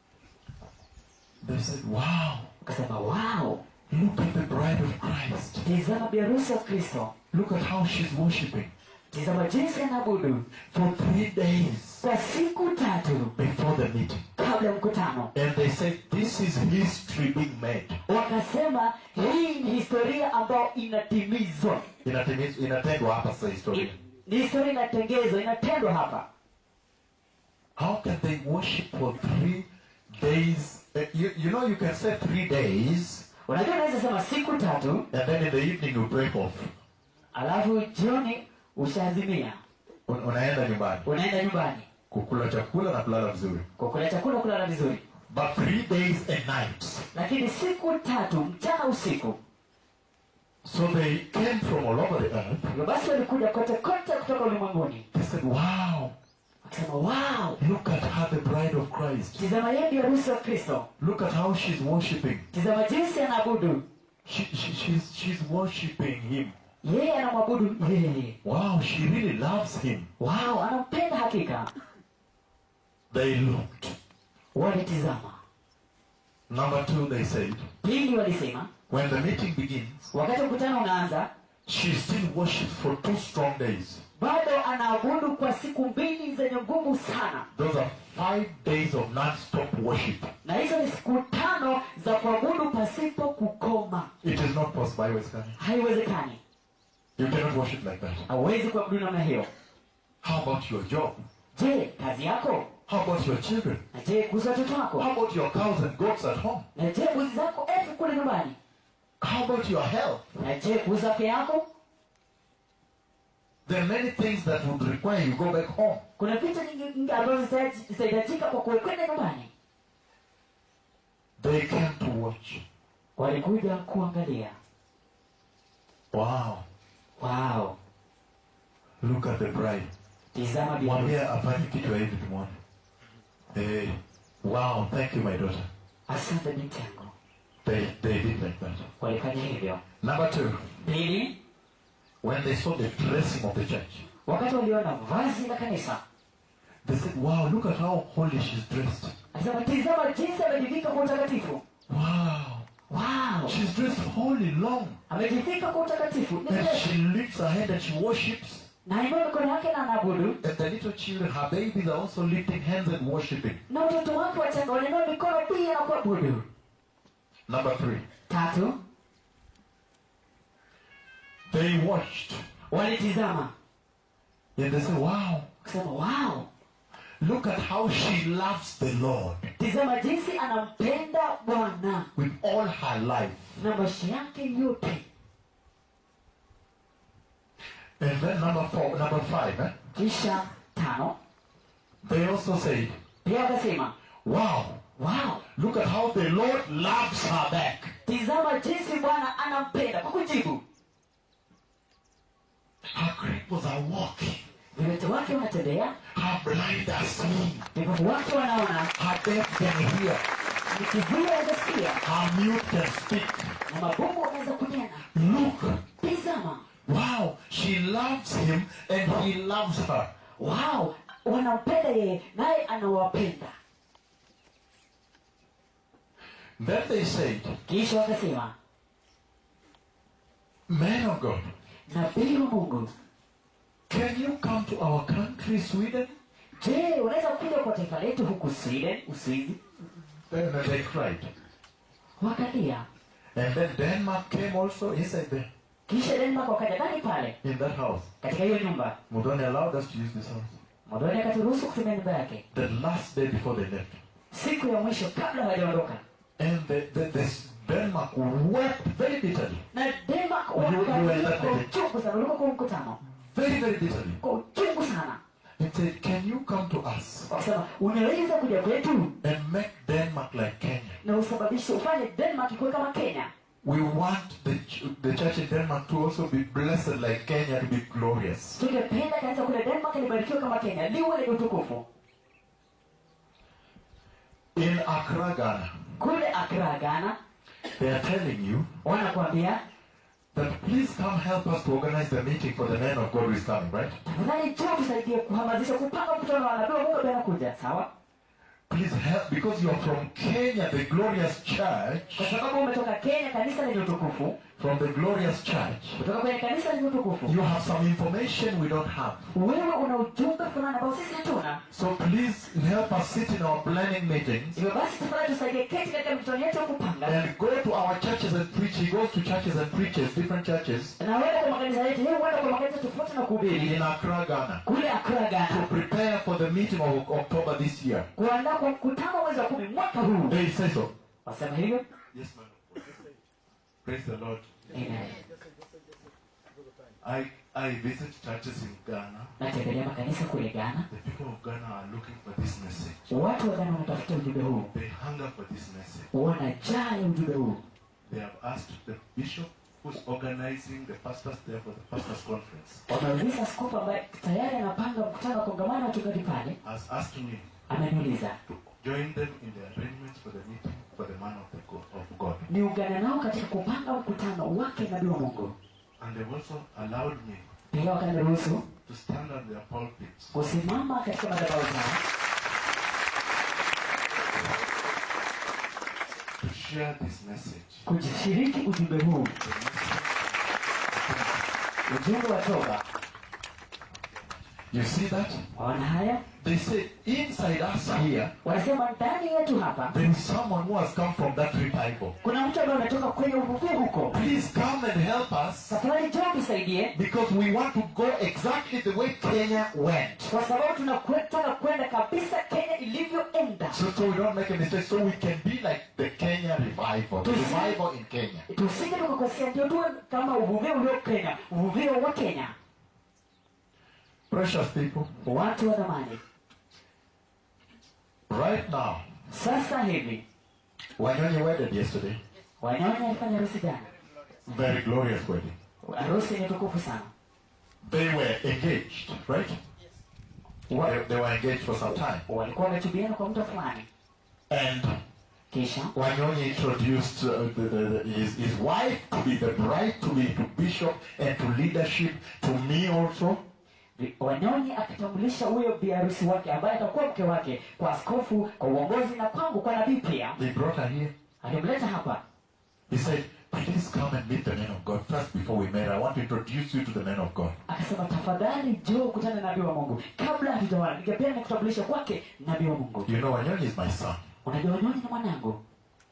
They said, Wow, wakasema wow look at the bride of Christ. tizama biharusi wa kristo Look at how she's worshiping tizama jinsi anaabudu for three days kwa siku tatu before the meeting. kabla ya mkutano And they said, This is history being made. wakasema hii ni historia ambayo inatimizwa Inatimiz- inatendwa hapa sasa historia. I- ni historia inatengezwa inatendwa hapa How can they worship for three days? Uh, you, you know, you can say three days, unajua unaweza sema siku tatu and then in the evening you break off. alafu jioni ushaazimia Un- unaenda nyumbani unaenda nyumbani kukula chakula na kulala vizuri. kukula chakula kulala vizuri But three days and nights. lakini siku tatu mchana usiku So they came from all over the earth. hivyo basi walikuja kote kote kutoka ulimwenguni They said, Wow, wakasema wow look at her, the bride of Christ. tizama yeye ndio harusi wa kristo Look at how she's worshiping. tizama jinsi anaabudu She, she, she's, she's worshiping him. yeye anamwabudu yeye Wow, she really loves him. wow anampenda hakika They looked. walitizama Number two, they said, pili walisema when the meeting begins, wakati mkutano unaanza she still worships for two strong days. bado anaabudu kwa siku mbili zenye nguvu sana Those are five days of non-stop worship. na hizo ni siku tano za kuabudu pasipo kukoma It is not possible. Iwezekani. haiwezekani You cannot worship like that. hauwezi kuabudu namna hiyo How about your job? je kazi yako How about your children? na je kuhusu watoto wako How about your cows and goats at home? na je mbuzi zako elfu kule nyumbani How about your health? na je kuhusu afya yako There are many things that would require you go back home. kuna vitu nyingi nyingi ambazo zitahitaj- zitahitajika kwa kuwekwenda nyumbani They came to watch. walikuja kuangalia Wow. wow Look at the bride. tizama bibi Mwambie afanye kitu ya hivi tumwone. Hey. Wow, thank you my daughter. asante binti yangu They, they did like that. walifanya hivyo Number two, pili when they saw the dressing of the church, wakati waliona vazi la kanisa they said, wow, look at how holy she's dressed. asema tizama jinsi amejivika kwa utakatifu Wow. wow She's dressed holy, long. amejivika kwa utakatifu Ni And mrefu. she lifts her head and she worships. na inua mikono yake na anaabudu And the little children, her babies, are also lifting hands and worshiping. na watoto wake wachanga wanainua mikono pia na kuabudu Number three, tatu they watched walitizama and they said, Wow, kusema wow look at how she loves the Lord tizama jinsi anampenda bwana with all her life. na maisha yake yote And then number four, number five, eh? kisha tano they also said, pia wakasema Wow, wow look at how the Lord loves her back. tizama jinsi bwana anampenda kwa kujibu Her cripples are walking. viwete wake wanatembea Her blind are seeing. vipofu wake wanaona Her deaf can hear. nikivua wanasikia Her mute can speak. na mabubu wanaweza kunena Look, tizama wow, she loves him and he loves her. wow wanampenda yeye naye anawapenda Then they said, kisha wakasema Man of God, nabii wa mungu can you come to our country, Sweden? je unaweza kuja kwa taifa letu huku sweden uswizi Then they cried. wakalia And then Denmark came also inside there, kisha denmark wakaja ndani pale in that house. katika hiyo nyumba Mudoni allowed us to use this house. modoni akaturuhusu kutumia nyumba yake The last day before they left. siku ya mwisho kabla hawajaondoka And the, the, the Denmark wept very bitterly. na denmark You- you were wakalia that kwa meeting. uchungu sana ulikuwa kwa mkutano Very, very bitterly. kwa uchungu sana And said, Can you come to us wakasema unaweza kuja kwetu and make Denmark like Kenya? na usababishe ufanye denmark ikuwe kama kenya We want the, ch- the church in Denmark to also be blessed like Kenya, to be glorious. tungependa kanisa kule denmark libarikiwe kama kenya liwe lenye utukufu In Accra, Ghana, kule akra ghana they are telling you wanakuambia that please come help us to organize the meeting for the man of God who is coming, right? tafadhali njoo tusaidie kuhamasisha kupanga mkutano wa nabii wa mungu ambaye anakuja sawa Please help because you are from Kenya, the glorious church, kwa sababu umetoka kenya kanisa lenye utukufu from the glorious church. kutoka kwenye kanisa lenye utukufu You have some information we don't have. wewe una ujumbe fulani ambao sisi hatuna So please help us sit in our planning meetings hivyo basi tafadhali tusaidie keti katika mikutano yetu ya kupanga and go to our churches and preach. He goes to churches and preaches, different churches na wewe kwa makanisa yetu yeye huenda kwa makanisa tofauti na kuhubiri in Accra, Ghana, kule akra to ghana prepare for the meeting of October this year. kuandaa kwa mkutano mwezi wa kumi mwaka huu They say so. wasema hivyo Yes, man. Praise the Lord. Amen. I, I visit churches in Ghana. natembelea makanisa kule ghana The people of Ghana are looking for this message. watu wa ghana wanatafuta ujumbe huu They hunger for this message. wanajaa ya ujumbe huu They have asked the bishop who's organizing the pastors there for the pastors conference wameuliza skofu ambaye tayari anapanga mkutano wa kongamano wa wachungaji pale has asked me ameniuliza to join them in the arrangements for the meeting for the man of the God, of God. niungane nao katika kupanga mkutano wake nabii wa mungu And they've also allowed me pia wakaniruhusu to stand on their pulpits kusimama katika madhabahu zao to share this message. kujishiriki ujumbe huu The message ujumbe wa toba You see that? waona haya They say inside us here, wanasema ndani yetu hapa there is someone who has come from that revival. kuna mtu ambaye ametoka kwenye uvuvi huko Please come and help us safari njoo tusaidie because we want to go exactly the way Kenya went. kwa sababu tunataka kwenda kabisa kenya ilivyoenda So, so we don't make a mistake, so we can be like the Kenya revival, the To see- revival in Kenya. tusije tukakosea ndio tuwe kama uvuvio ulio kenya uvuvio wa kenya Precious people, watu wa dhamani right now, sasa hivi Wanyonyi wedded yesterday, wanyonyi alifanya harusi jana very glorious wedding. harusi yenye tukufu sana They were engaged, right? They, they were engaged for some time. walikuwa wametubiana kwa muda fulani And kisha Wanyonyi introduced uh, the, the, the, his, his wife to be the bride, to be to bishop, and to leadership, to me also. vi- wanyonyi akitambulisha huyo biharusi wake ambaye atakuwa mke wake kwa askofu kwa uongozi na kwangu kwa nabii pia They brought her here. alimleta hapa He said, please come and meet the man of God first before we marry. I want to introduce you to the man of God. akasema tafadhali njoo kutana na nabii wa mungu kabla hatujawana ningependa nikutambulisha kwake nabii wa mungu You know, Wanyonyi is my son. unajua wanyonyi ni mwanangu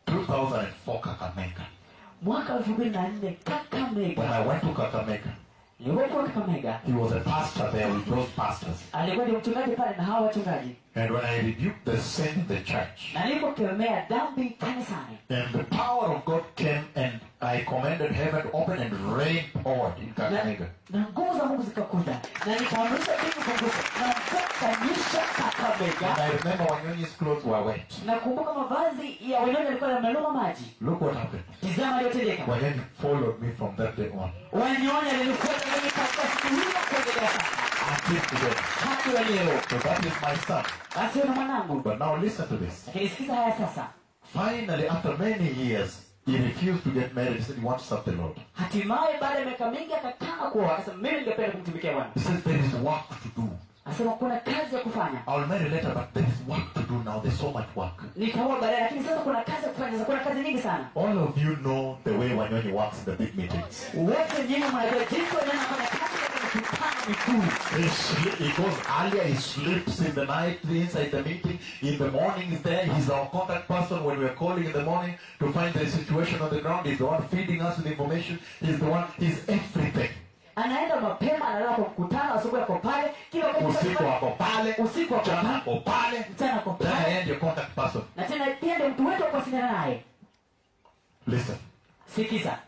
2004 Kakamega. mwaka elfu mbili na nne When I kakamega went to Kakamega, nilipokuwa kakamega he was a pastor there with those pastors. alikuwa ni mchungaji pale na hawa wachungaji And when I rebuked the sin in the church, na nilipokemea dhambi kanisani and the power of God came and I commanded heaven to open and rain poured in na, Kakamega. na nguvu za mungu zikakuja na nikaamrisha mbingu funguka na kukanyisha And kakamega I remember Wanyonyi's clothes were wet. nakumbuka mavazi ya wanyonyi yalikuwa yameluma maji Look what happened. tizama aliyotendeka Wanyonyi followed me from that day on wanyonyi alinifuata mimi katika siku hiyo kuendelea sasa until today. hadi wa leo So that is my son. basi wewe ni mwanangu But now listen to this. lakini sikiza haya sasa Finally, after many years, he refused to get married. He said he wants to serve the Lord. hatimaye baada ya miaka mingi akataka kuoa akasema mimi ningependa kumtumikia bwana He said there is work to do. akasema kuna kazi ya kufanya I'll marry later, but there is work to do now. There's so much work. nikaoa baadaye lakini sasa kuna kazi ya kufanya sasa kuna kazi nyingi sana All of you know the way Wanyonyi works in the big meetings. wote nyinyi mnajua jinsi wanyonyi wanafanya kazi katika mikutano mikuu He, sli- he goes earlier, he sleeps in the night inside the meeting. In the morning, he's there. He's our contact person when we're calling in the morning to find the situation on the ground. He's the one feeding us with information. He's the one, he's everything. anaenda mapema analala kwa mkutano asubuhi ako pale kila wakati Usiku wako pale, usiku wako mchana pale wako pale. mchana ako Then I pale am your contact person. na tena pia ndio mtu wetu wa kuwasiliana naye Listen, sikiza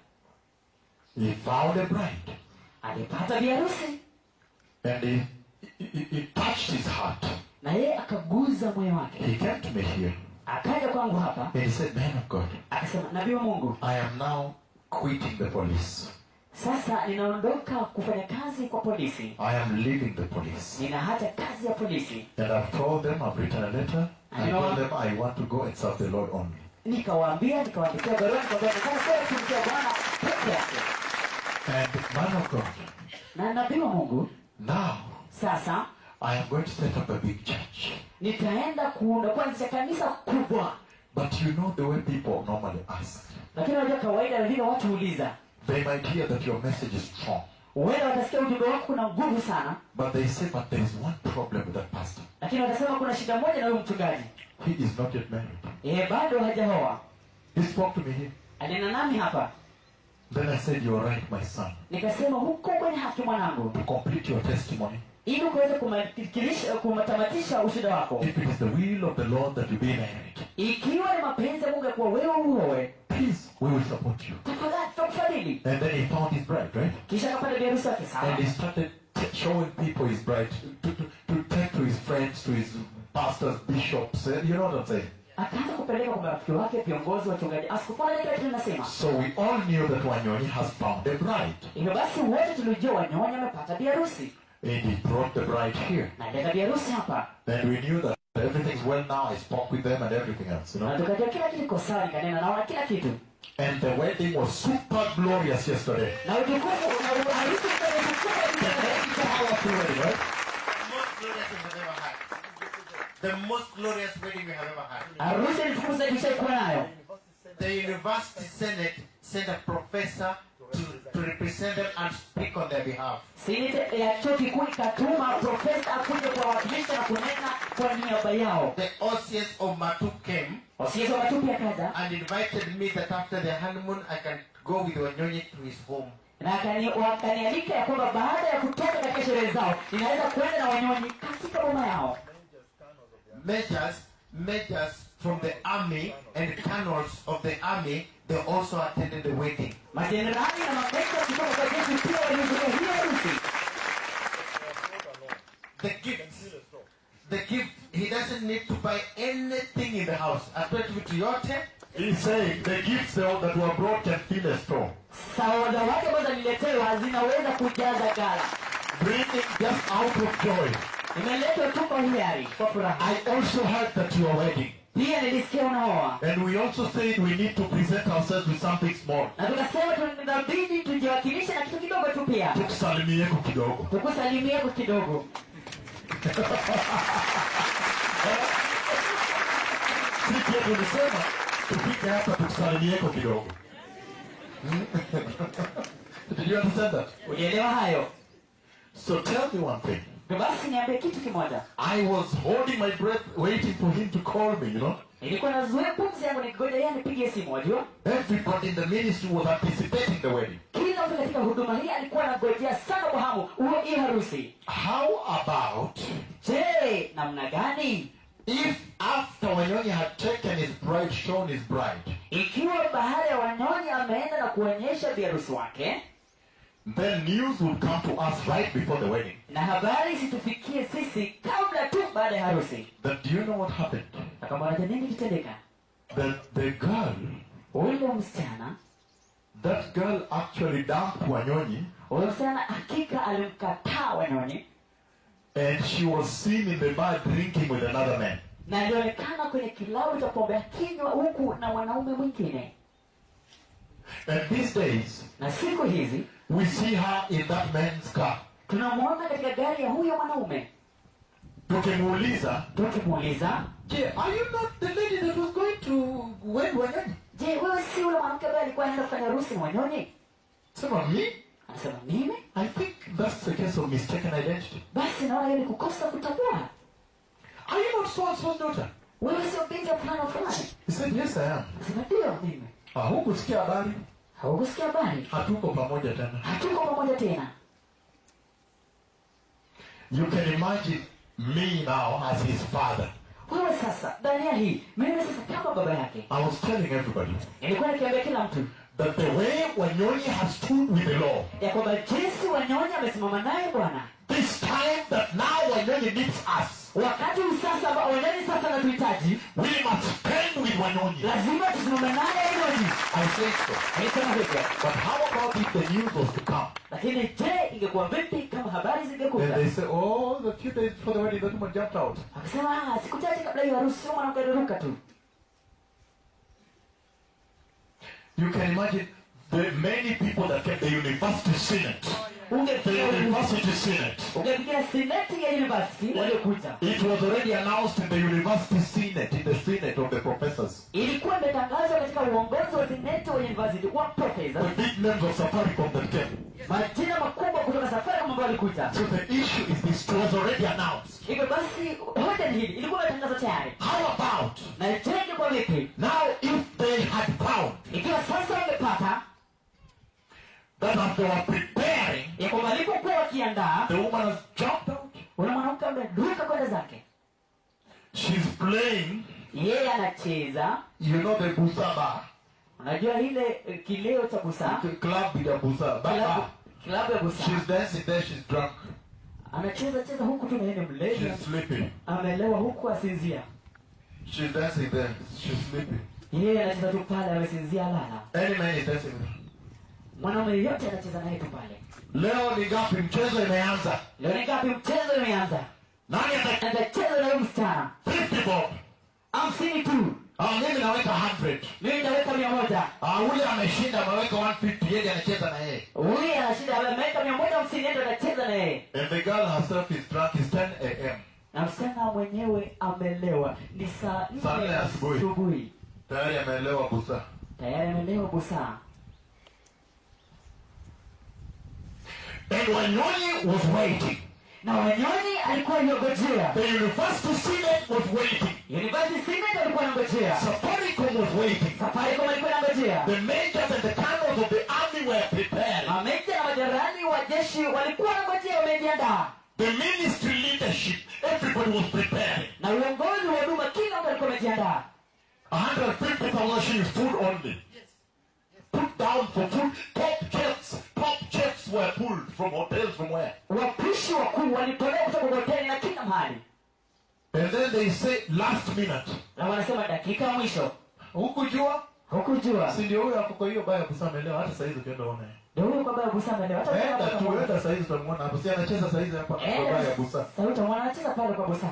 he found a bride alipata biharusi and he, he, he- he touched his heart. na yeye akaguza moyo wake He came to me here akaja kwangu hapa and he said, Man of God, akasema nabii wa mungu I am now quitting the police. sasa ninaondoka kufanya kazi kwa polisi I am leaving the police. nina hata kazi ya polisi And I've told them, I've written a letter. I You know told what? them I want to go and serve the Lord only. nikawaambia nikawaandikia barua nikamwambia nataka kwenda kutumikia bwana peke yake And man of God, na nabii wa mungu now sasa I am going to set up a big church. nitaenda kuunda kuanzisha kanisa kubwa But you know the way people normally ask. lakini unajua kawaida vile watu huuliza They might hear that your message is strong. huenda watasikia ujumbe wako kuna nguvu sana But they say, but there is one problem with that pastor. lakini watasema kuna shida moja na huyu mchungaji He is not yet married. yeye bado hajaoa He spoke to me here. alinena nami hapa Then I said, You're right, my son. nikasema huko kwenye haki mwanangu To complete your testimony, ili ukaweze kumatilisha- kumatamatisha ushuda wako if it is the will of the Lord that you be married, ikiwa ni mapenzi ya mungu ya kuwa wewe uowe please, we will support you. tafadhali tutakufadhili And then he found his bride, right? kisha akapata biharusi wake And sawa he started t- showing people his bride, to, to, to take to his friends, to his pastors, bishops. eh, You know what I'm saying? akaanza kupeleka kwa marafiki wake viongozi wachungaji askofu anaelekea kile nasema So we all knew that Wanyoni has found a bride. hivyo basi wote tulijua wanyonya amepata biharusi And he brought the bride here. na aleta biharusi hapa And we knew that everything's well now. I spoke with them and everything else, you na know. tukajua kila kitu iko sawa nikanena naona kila kitu And the wedding was super glorious yesterday. na utukufu na uharusi The powerful wedding, right? The most glorious wedding we have ever had. The most glorious wedding we have ever had. harusi ni tukufu zaidi ishaikuwa nayo The university senate sent a professor to, to represent them and speak on their behalf. sinite ya chuo kikuu ikatuma profesa akuja kuwawakilisha na kunena kwa niaba yao The OCS of Matu came wasiezi wamatupi akaja and invited me that after the honeymoon I can go with Wanyonyi to his home. na akani- wakanialika ya kwamba baada ya kutoka katika sherehe zao ninaweza kwenda na wanyonyi katika boma yao Majors, majors from the army and colonels of the army, they also attended the wedding. majenerali na mameja kutoka kwa jeshi pia walihudhuria hiyo harusi The gifts. The gift, he doesn't need to buy anything in the house. Atoe tu vitu yote He's saying the gifts that that were brought can fill a store. saoda wake ambazo niletewa zinaweza kujaza gala Bringing just out of joy. imeletwa tu kwa hiari kwa furaha I also heard that you are wedding. pia nilisikia unaoa And we also said we need to present ourselves with something small. na tukasema tunabidi tujiwakilishe na kitu kidogo tu pia Tukusalimieko kidogo. tukusalimie kwa kidogo Sisi pia tulisema tupige hapa tukusalimieko kidogo. Did you understand that? ulielewa hayo So tell me one thing. basi niambie kitu kimoja I was holding my breath, waiting for him to call me, you know. nilikuwa nazuia pumzi yangu nikigoja yeye anipigie simu wajua Everybody in the ministry was anticipating the wedding. kila mtu katika huduma hii alikuwa anangojea sana kwa hamu huo hii harusi How about je namna gani if after Wanyonyi had taken his bride, shown his bride, ikiwa baada ya wanyonyi ameenda na kuonyesha biharusi wake then news would come to us right before the wedding. na habari situfikie sisi kabla tu baada ya harusi That do you know what happened? akamwanaja nini kitendeka That the girl, ule msichana that girl actually dumped Wanyonyi ule msichana hakika alimkataa wanyonyi and she was seen in the bar drinking with another man. na alionekana kwenye kilabu cha pombe akinywa huku na mwanaume mwingine And these days, na siku hizi we see her in that man's car. tunamwona katika gari ya huyo mwanaume Tukimuuliza, tukimuuliza "Je, are you not the lady that was going to wed Wanyonyi? je wewe si ule mwanamke ambaye alikuwa anaenda kufanya harusi na wanyonyi Sema, me? anasema mimi I think that's the case of mistaken identity. basi naona hiyo ni kukosa kutambua Are you not so and so's daughter? wewe sio binti ya fulani wa fulani He said, yes, I am. anasema ndio mimi Ah, hukusikia habari? haukusikia habari Hatuko pamoja tena. hatuko pamoja tena You can imagine me now as his father. wewe sasa dania hii mimi sasa kama baba yake I was telling everybody nilikuwa nikiambia kila mtu that the way Wanyonyi has stood with the law, ya kwamba jinsi wanyonyi amesimama naye bwana this time that now Wanyonyi needs us, wakati huu sasa ambao wanyonyi sasa anatuhitaji we must stand with Wanyonyi. lazima tusimame naye wanyonyi I say so. alisema hivyo But how about if the news was to come? lakini je ingekuwa vipi kama habari Then zingekuja they say, oh, the few days before the wedding, that woman jumped out. akasema "Ah, siku chache kabla hiyo harusi sio mwanamke aliruka tu You can imagine the many people that came, the university senate. The ungefikia university senate. ungefikia seneti ya university waliokuja It was already announced in the university senate, in the senate of the professors. ilikuwa imetangazwa katika uongozi wa seneti wa university wa professors The big names of Safaricom that came. majina makubwa kutoka safari ambao walikuja So the issue is this it was already announced. hivyo basi hoja ni hili ilikuwa imetangazwa tayari How about na je ingekuwa vipi now if they had found ikiwa sasa wamepata that as they were preparing, ya kwamba walipokuwa wakiandaa the woman has jumped out. ule mwanamke ameruka kwenda zake She's playing, yeye anacheza you know, the busaba. unajua ile eh, kileo cha busaa The club ya busaba. kilabu, Baba. kilabu ya busaa She's dancing there, she's drunk. anacheza cheza huku tu na yeye ni mlevi She's sleeping. amelewa huku asinzia She's dancing there, she's sleeping. yeye anacheza tu pale amesinzia lala Any man is dancing with her. mwanaume yeyote anacheza naye tu pale Leo ni ngapi? Mchezo imeanza. leo ni ngapi mchezo imeanza Nani ata atacheza na huyu msichana 50 bob? hamsini tu Ah, mimi naweka 100. mimi nitaweka mia moja Ah, ule ameshinda ameweka 150, yeye anacheza na yeye. huyu anashinda ameweka mia moja hamsini ndo anacheza na yeye And the girl herself is drunk. It's 10 a.m. na msichana mwenyewe amelewa ni saa Saa nne nne asubuhi. asubuhi Tayari ameelewa busa. tayari amelewa busaa And Wanyonyi was waiting. na wanyonyi alikuwa yogojea The university senate was waiting. university senate alikuwa anangojea Safaricom was waiting. safaricom alikuwa anangojea The majors and the colonels of the army were preparing. mameja na majerani wa jeshi walikuwa wanangojea wamejiandaa The ministry leadership, everybody was preparing. na uongozi wa huduma kila mtu alikuwa amejiandaa 150,000 shillings food only. Put down for food. Top chefs, top chefs were pulled from hotels from where? wapishi wakuu walitolewa kutoka kwa hoteli na kila mahali And then they say last minute. na wanasema dakika ya mwisho Hukujua? hukujua Si ndio huyo ako kwa hiyo baya kusamelewa hata saizi ukienda uone. ndio huyo kwamba ya busaa amelewa hata Enda kama tu, kama- enda saizi utamuona hapo. Si anacheza saizi hapa kwa baya busa. sauti mwana anacheza pale kwa busaa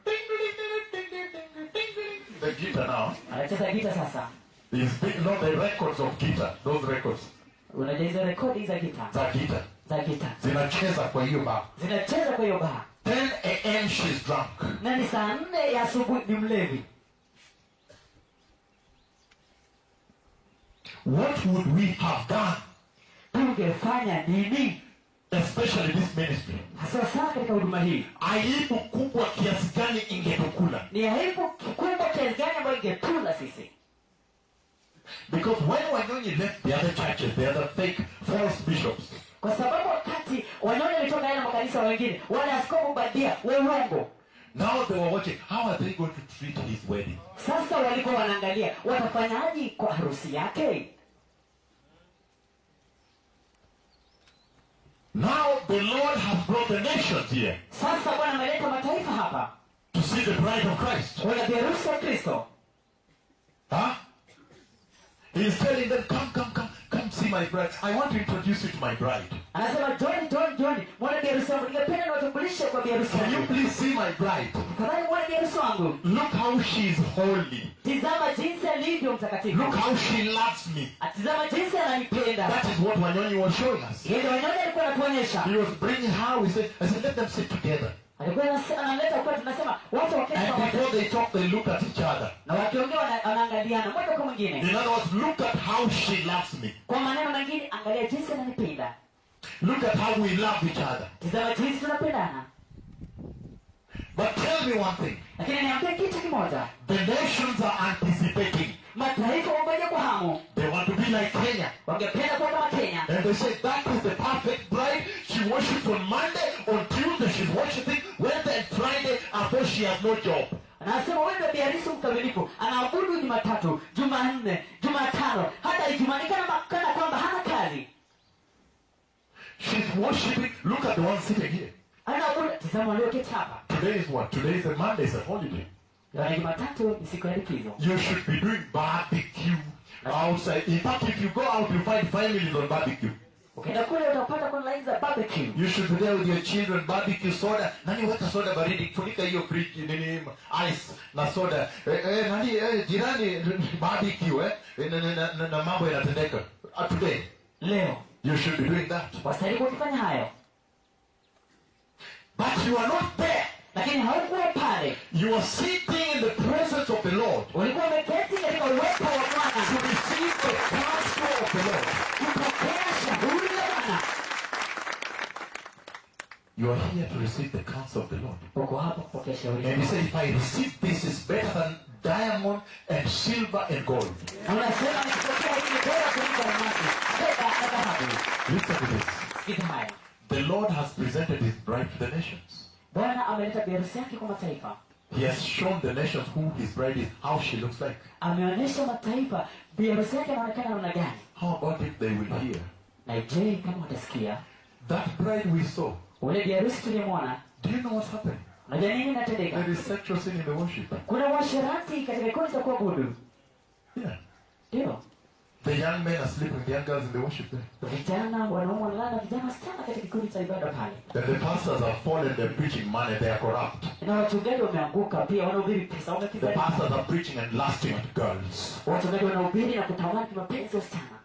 The guitar now anacheza gita sasa is big, not the records of guitar. Those records unajua hizo rekodi za gita za guitar za gita zinacheza kwa hiyo bar. zinacheza kwa hiyo baa 10 a.m. she's drunk. na ni saa nne ya asubuhi ni mlevi what would we have done, tungefanya nini especially this ministry? hasa sana katika huduma hii Aibu kubwa kiasi gani ingetukula? ni aibu kikubwa kiasi gani ambayo ingetula sisi Because when Wanyonyi left the other churches, the other fake false bishops, kwa sababu wakati wanyoni walitoka yale makanisa wengine wale askofu badia wa uongo now they were watching how are they going to treat his wedding? sasa walikuwa wanaangalia watafanyaje kwa harusi yake Now the Lord has brought the nations here sasa bwana ameleta mataifa hapa to see the bride of Christ. wana viharusi wa kristo Huh? He's telling them, come, come, come, come see my bride. I want to introduce you to my bride. anasema john john john mwana biharusi wangu ningependa niwatambulishe kwa biharusi Can you wangu please see my bride? tafadhali mwana biharusi wangu Look how she is holy. tizama jinsi alivyo mtakatifu Look how she loves me. atizama jinsi ananipenda That is what Wanyonyi was showing us. yeye wanyoni alikuwa anatuonyesha He was bringing how we said, I said, let them sit together. alikuwa anase- analeta kwa tunasema watu waketi And pamoja before they talk, they look at each other. na wakiongea wana- wanaangaliana moja kwa mwingine In other words, look at how she loves me. kwa maneno mengine angalia jinsi ananipenda Look at how we love each other. tizama jinsi tunapendana But tell me one thing. lakini niambie kitu kimoja The nations are anticipating. mataifa wangoja kwa hamu They want to be like Kenya. wangependa kuwa kama kenya And they say that is the perfect bride. She worships on Monday, on Tuesday she's worshiping, Wednesday and Friday, although she has no job. anasema wewe ndio biharisi mkamilifu anaabudu jumatatu jumanne jumatano hata ijumanikana kana kwamba hana kazi She's worshiping. Look at the one sitting here. anaabudu tizama walioketi hapa Today is what? Today is a Monday, it's a holiday. yaani jumatatu ni siku ya likizo You should be doing barbecue outside. In fact, if you go out, you find families on barbecue. ukienda kule utapata kuna laini za barbecue You should be there with your children, barbecue soda. Nani weka soda baridi, funika hiyo fridge nini ice na soda. Eh, eh, nani eh, jirani barbecue eh, eh na, na, na, na mambo yanatendeka. Uh, today leo you should be doing that. wastahili kufanya hayo But you are not there. lakini haukuwa pale You are sitting in the presence of the Lord ulikuwa umeketi katika uwepo wa to bwana receive the counsel of the Lord. kupokea shauri la bwana You are here to receive the counsel of the Lord. uko hapa kupokea shauri la And you bwana say, if I receive this, is better than diamond and silver and gold. na unasema nikipokea hii ni bora kuliko almasi fedha na dhahabu Listen to this. sikiza haya The Lord has presented his bride to the nations. bwana ameleta biharusi yake kwa mataifa He has shown the nations who his bride is, how she looks like. ameonyesha mataifa biharusi yake anaonekana namna gani How about if they will hear? na je kama watasikia That bride we saw, ule biharusi tuliyemwona do you know what's happening? unajua nini inatendeka There is sexual sin in the worship. kuna uasherati katika kikundi cha kuabudu Yeah. ndio The young men are sleeping with the young girls in the worship there. vijana wanaume wanalala vijana wasichana katika kikundi cha ibada pale Then the pastors are fallen, they're preaching money, they are corrupt. na wachungaji wameanguka pia wanahubiri pesa The wamekizali pastors are preaching and lasting at girls. wachungaji wanahubiri na kutamani mapenzi ya wasichana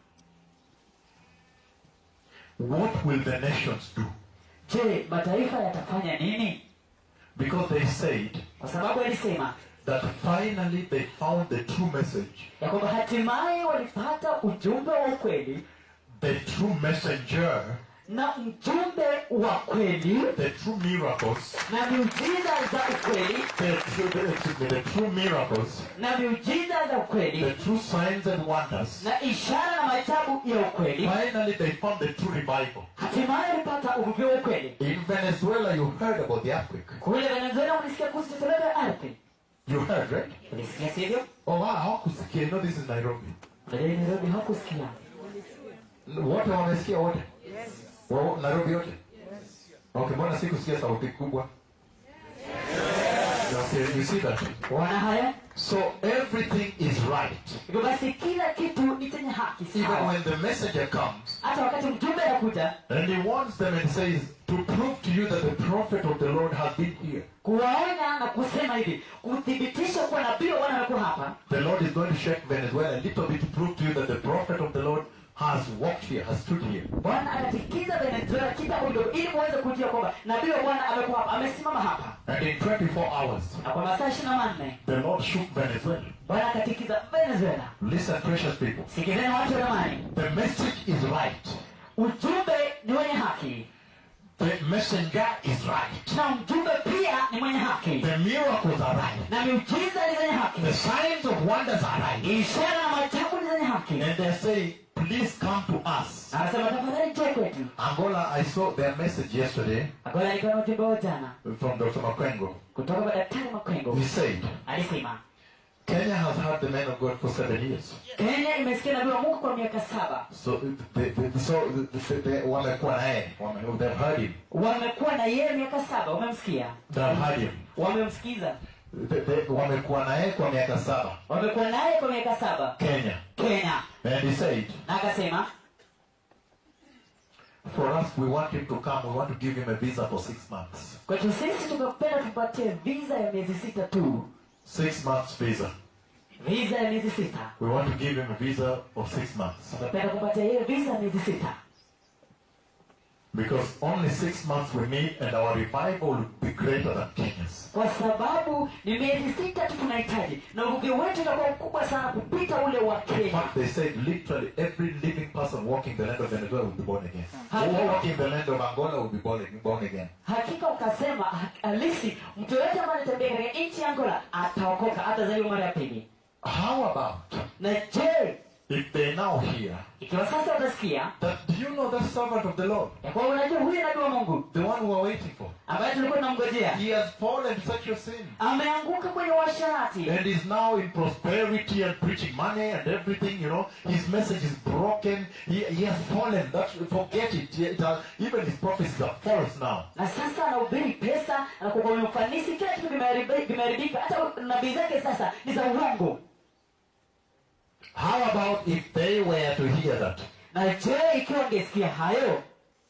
What will the nations do? je mataifa yatafanya nini Because they said kwa sababu alisema that finally they found the true message. ya kwamba hatimaye walipata ujumbe wa ukweli The true messenger, na mjumbe wa kweli the true miracles, na miujiza za ukweli the true, the, excuse me, the true miracles, na miujiza za the ukweli true signs and wonders. na ishara na maajabu ya ukweli Finally they found the true revival. hatimaye walipata uvuvio wa ukweli In Venezuela you heard about the earthquake. kule venezuela mlisikia kuhusu tetemeko ya ardhi You heard, right? ulisikia sivyo Oh wow, hawakusikia. You know this is Nairobi. unajua nairobi hakusikia Wote wamesikia wote? Wa- Nairobi yote? Okay, mbona sikusikia sauti kubwa? Okay, you see that? wana haya So everything is right. hivyo basi kila kitu ni chenye haki Even sawa when the messenger comes hata wakati mjumbe anakuja and he warns them and says, to prove to you that the prophet of the Lord has been here, kuwaonya na kusema hivi kuthibitisha kuwa nabii wa bwana amekuwa hapa the Lord is going to shake Venezuela a little bit to prove to you that the prophet of the Lord has walked here, has stood here. bwana anatikiza venezuela kitambo kidogo ili muweze kujua kwamba nabii wa bwana amekuwa hapa amesimama hapa And in 24 hours, na kwa masaa ishiri na manne the Lord shook Venezuela. bwana akatikiza venezuela Listen, precious people. sikizeni watu wa zamani The message is right. ujumbe ni wenye haki The messenger is right. na mjumbe pia ni mwenye haki The miracles are right. na miujiza ni zenye haki The signs of wonders are right. ishara na maajabu ni zenye haki And they say, please come to us. Na anasema tafadhali njoo kwetu Angola, I saw their message yesterday agola alikuwa na ujumbe wa jana from Dr. Makwengo. kutoka kwa daktari makwengo He said, alisema Kenya has had the man of God for seven years. kenya imesikia nabii wa mungu kwa miaka saba So, they, they, so they, they, wamekuwa naye. Wame- they've heard him. wamekuwa na yeye miaka saba wamemsikia They've heard him. wamemsikiza They, they, wamekuwa naye kwa miaka saba. wamekuwa naye kwa miaka saba Kenya. kenya And he said, na akasema for us, we want him to come. We want to give him a visa for six months. kwetu sisi tungependa tupatie visa ya miezi sita tu Six months visa. visa ya miezi sita We want to give him a visa of six months. tungependa kupatia yeye visa ya miezi sita Because only six months we need and our revival will be greater than Kenya's. kwa sababu ni miezi sita tu tunahitaji na uvuvi wetu utakuwa mkubwa sana kupita ule wa In kenya fact, they said literally every living person walking the land of Venezuela will be born again. Huh? Who walking the land of Angola will be born, born again. hakika ukasema ha- halisi mtu yoyote ambaye anatembea katika nchi ya angola ataokoka atazaliwa mara ya pili How about na je if they now hear ikiwa sasa utasikia that do you know that servant of the Lord, ya kwamba unajua huyu nabii wa mungu the one we are waiting for? ambaye tulikuwa tunamngojea He has fallen to such a sin. ameanguka kwenye uasharati And is now in prosperity and preaching money and everything, you know. His message is broken. He, he has fallen. That's, forget it. It has- even his prophecies are false now. na sasa anahubiri pesa anakuwa kwenye ufanisi kila kitu kimeharibi- kimeharibika hata nabii zake sasa ni za uongo How about if they were to hear that? na je ikiwa angesikia hayo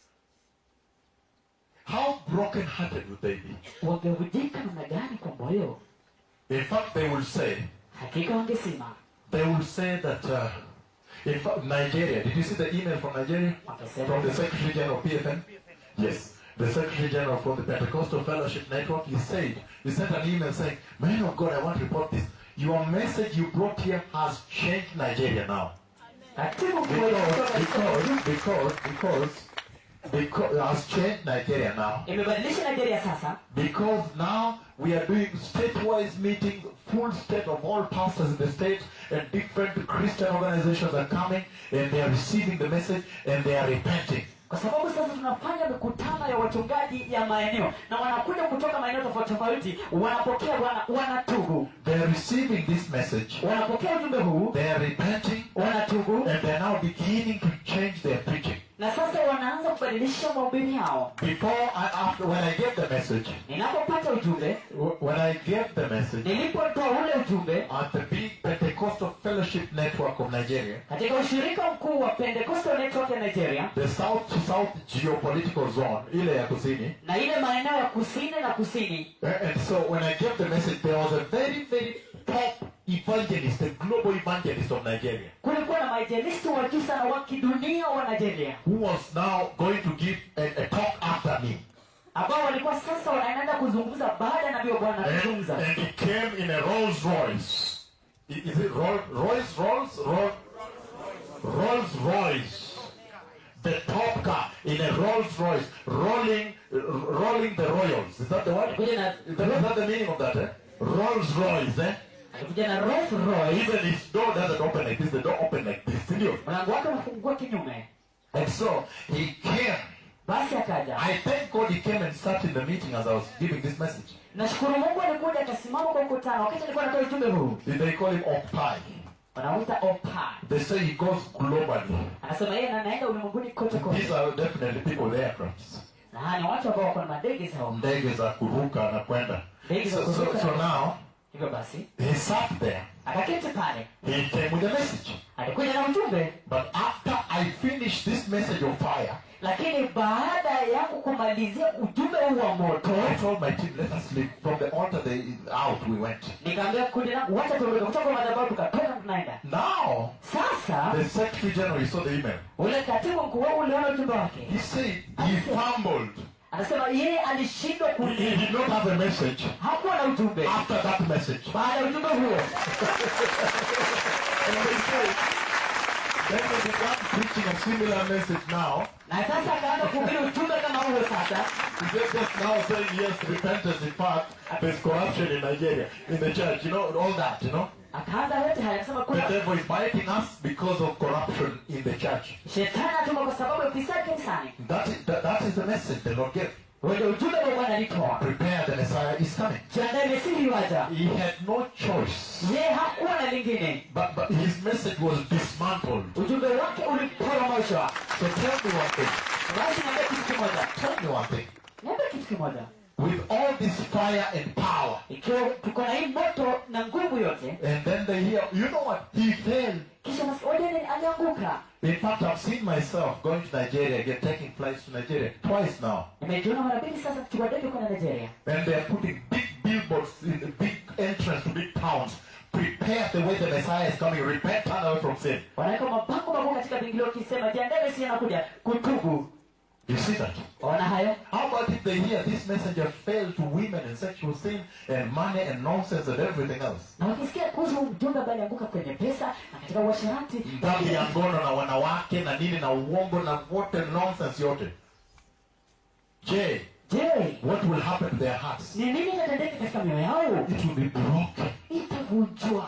How broken-hearted would they be? wangevujika namna gani kwa moyo In fact, they will say, hakika wangesema they will say that, uh, in fact, Nigeria, did you see the email from Nigeria? From the Secretary General of PFN? Yes. The Secretary General for the Pentecostal Fellowship Network, he said, he sent an email saying, Man of God, I want to report this. Your message you brought here has changed Nigeria now. katibu mkuu wa kutoka Because, because, because, because, because, it has changed Nigeria now. imebadilisha nigeria sasa Because now we are doing state-wise meetings, full state of all pastors in the state, and different Christian organizations are coming, and they are receiving the message, and they are repenting. kwa sababu sasa tunafanya mikutano ya wachungaji ya maeneo na wanakuja kutoka maeneo tofauti tofauti wanapokea wana, wanatubu They are receiving this message, wanapokea ujumbe huu they are repenting, wanatubu and they are now beginning to change their preaching. na sasa wanaanza kubadilisha mahubiri yao Before I, after, when I gave the message, ninapopata ujumbe w- when I gave the message nilipotoa ule ujumbe at the big Pentecostal Fellowship Network of Nigeria, katika ushirika mkuu wa pentecostal network ya nigeria the South to South geopolitical zone, ile ya kusini, na ile maeneo ya kusini na kusini Uh, And so when I gave the message, there was a very, very top evangelist, a global evangelist of Nigeria, kulikuwa na maejelisti wa juu sana wa kidunia wa nigeria who was now going to give a, a talk after me. ambao walikuwa sasa wanaenda kuzungumza baada ya nabii wa bwana And, kuzungumza and he came in a Rolls Royce. I- Is it Roll, Royce, Rolls, Roll, Rolls Royce? The top car in a Rolls Royce, rolling, r- rolling the Royals. Is that the word? alikuja na Is that, is that the meaning of that? Eh? Rolls Royce. Eh? alikuja na Rolls Royce Even his door doesn't open like this. The door open like this. Did you? mlango wake unafungua kinyume And so he came. basi akaja I thank God he came and sat in the meeting as I was giving this message. nashukuru mungu alikuja akasimama kwa mkutano wakati alikuwa anatoa ujumbe huu They call him Opai. wanamuita opa They say he goes globally. anasema yeye na anaenda ulimwenguni kote These kote are definitely people with aircrafts. na hawa ni watu ambao wako na madege zao Ndege za kuruka na kwenda. ndege za So, so, kuruka so now hivyo basi he sat there. akaketi pale He came with a message. alikuja na ujumbe But after I finished this message of fire, lakini baada yangu kumalizia ujumbe huu wa moto I told my team, let us leave. From the altar they, out we went. nikaambia kundi langu wacha tuondoke kutoka kwa madhabahu tukatoka tunaenda Now, sasa the secretary general, you saw the email. ule katibu mkuu wao uliona ujumbe wake He said he fumbled. anasema yeye alishindwa He, ku he did not have a message hakuwa na ujumbe after that message. baada ya ujumbe huo And they say, then they began preaching a similar message now. na sasa akaanza kuhubiri ujumbe kama huo sasa He just, just now saying, yes, repentance. In fact, there's corruption in Nigeria, in the church, you know, all that, you know. akaanza yote haya akasema The kuna devil is biting us because of corruption in the church. shetani atuma kwa sababu ya ufisadi kanisani That is, that, that is the message the Lord gave. wenye ujumbe wa bwana alitoa Prepare, the Messiah is coming. jiandae mesiri waja He had no choice. yeye hakuwa na lingine But, but his message was dismantled. ujumbe wake uliporomoshwa So tell me one thing. basi niambia kitu kimoja Tell me one thing. niambia kitu kimoja With all this fire and power, ikiwa tuko na hii moto na nguvu yote and then they hear, you know what? He failed. kisha masiodeni alianguka In fact, I've seen myself going to Nigeria, again, taking flights to Nigeria twice now. nimejiona mara mbili sasa kuchukua ndege kwenda nigeria And they're putting big billboards in the big entrance to big towns. Prepare the way the Messiah is coming. Repent, turn away from sin. wanaweka mabango makuu katika vingilio wakisema jiandae mesiri anakuja kutubu You see that? ona hayo How about if they hear this messenger failed to women and sexual sin and money and nonsense and everything else? na wakisikia kuhusu mjumbe ambaye alianguka kwenye pesa na katika uasherati Dhambi ya ngono na wanawake na nini na uongo na wote nonsense yote. Je, je what will happen to their hearts? ni nini itatendeka katika mioyo yao It will be broken. itavunjwa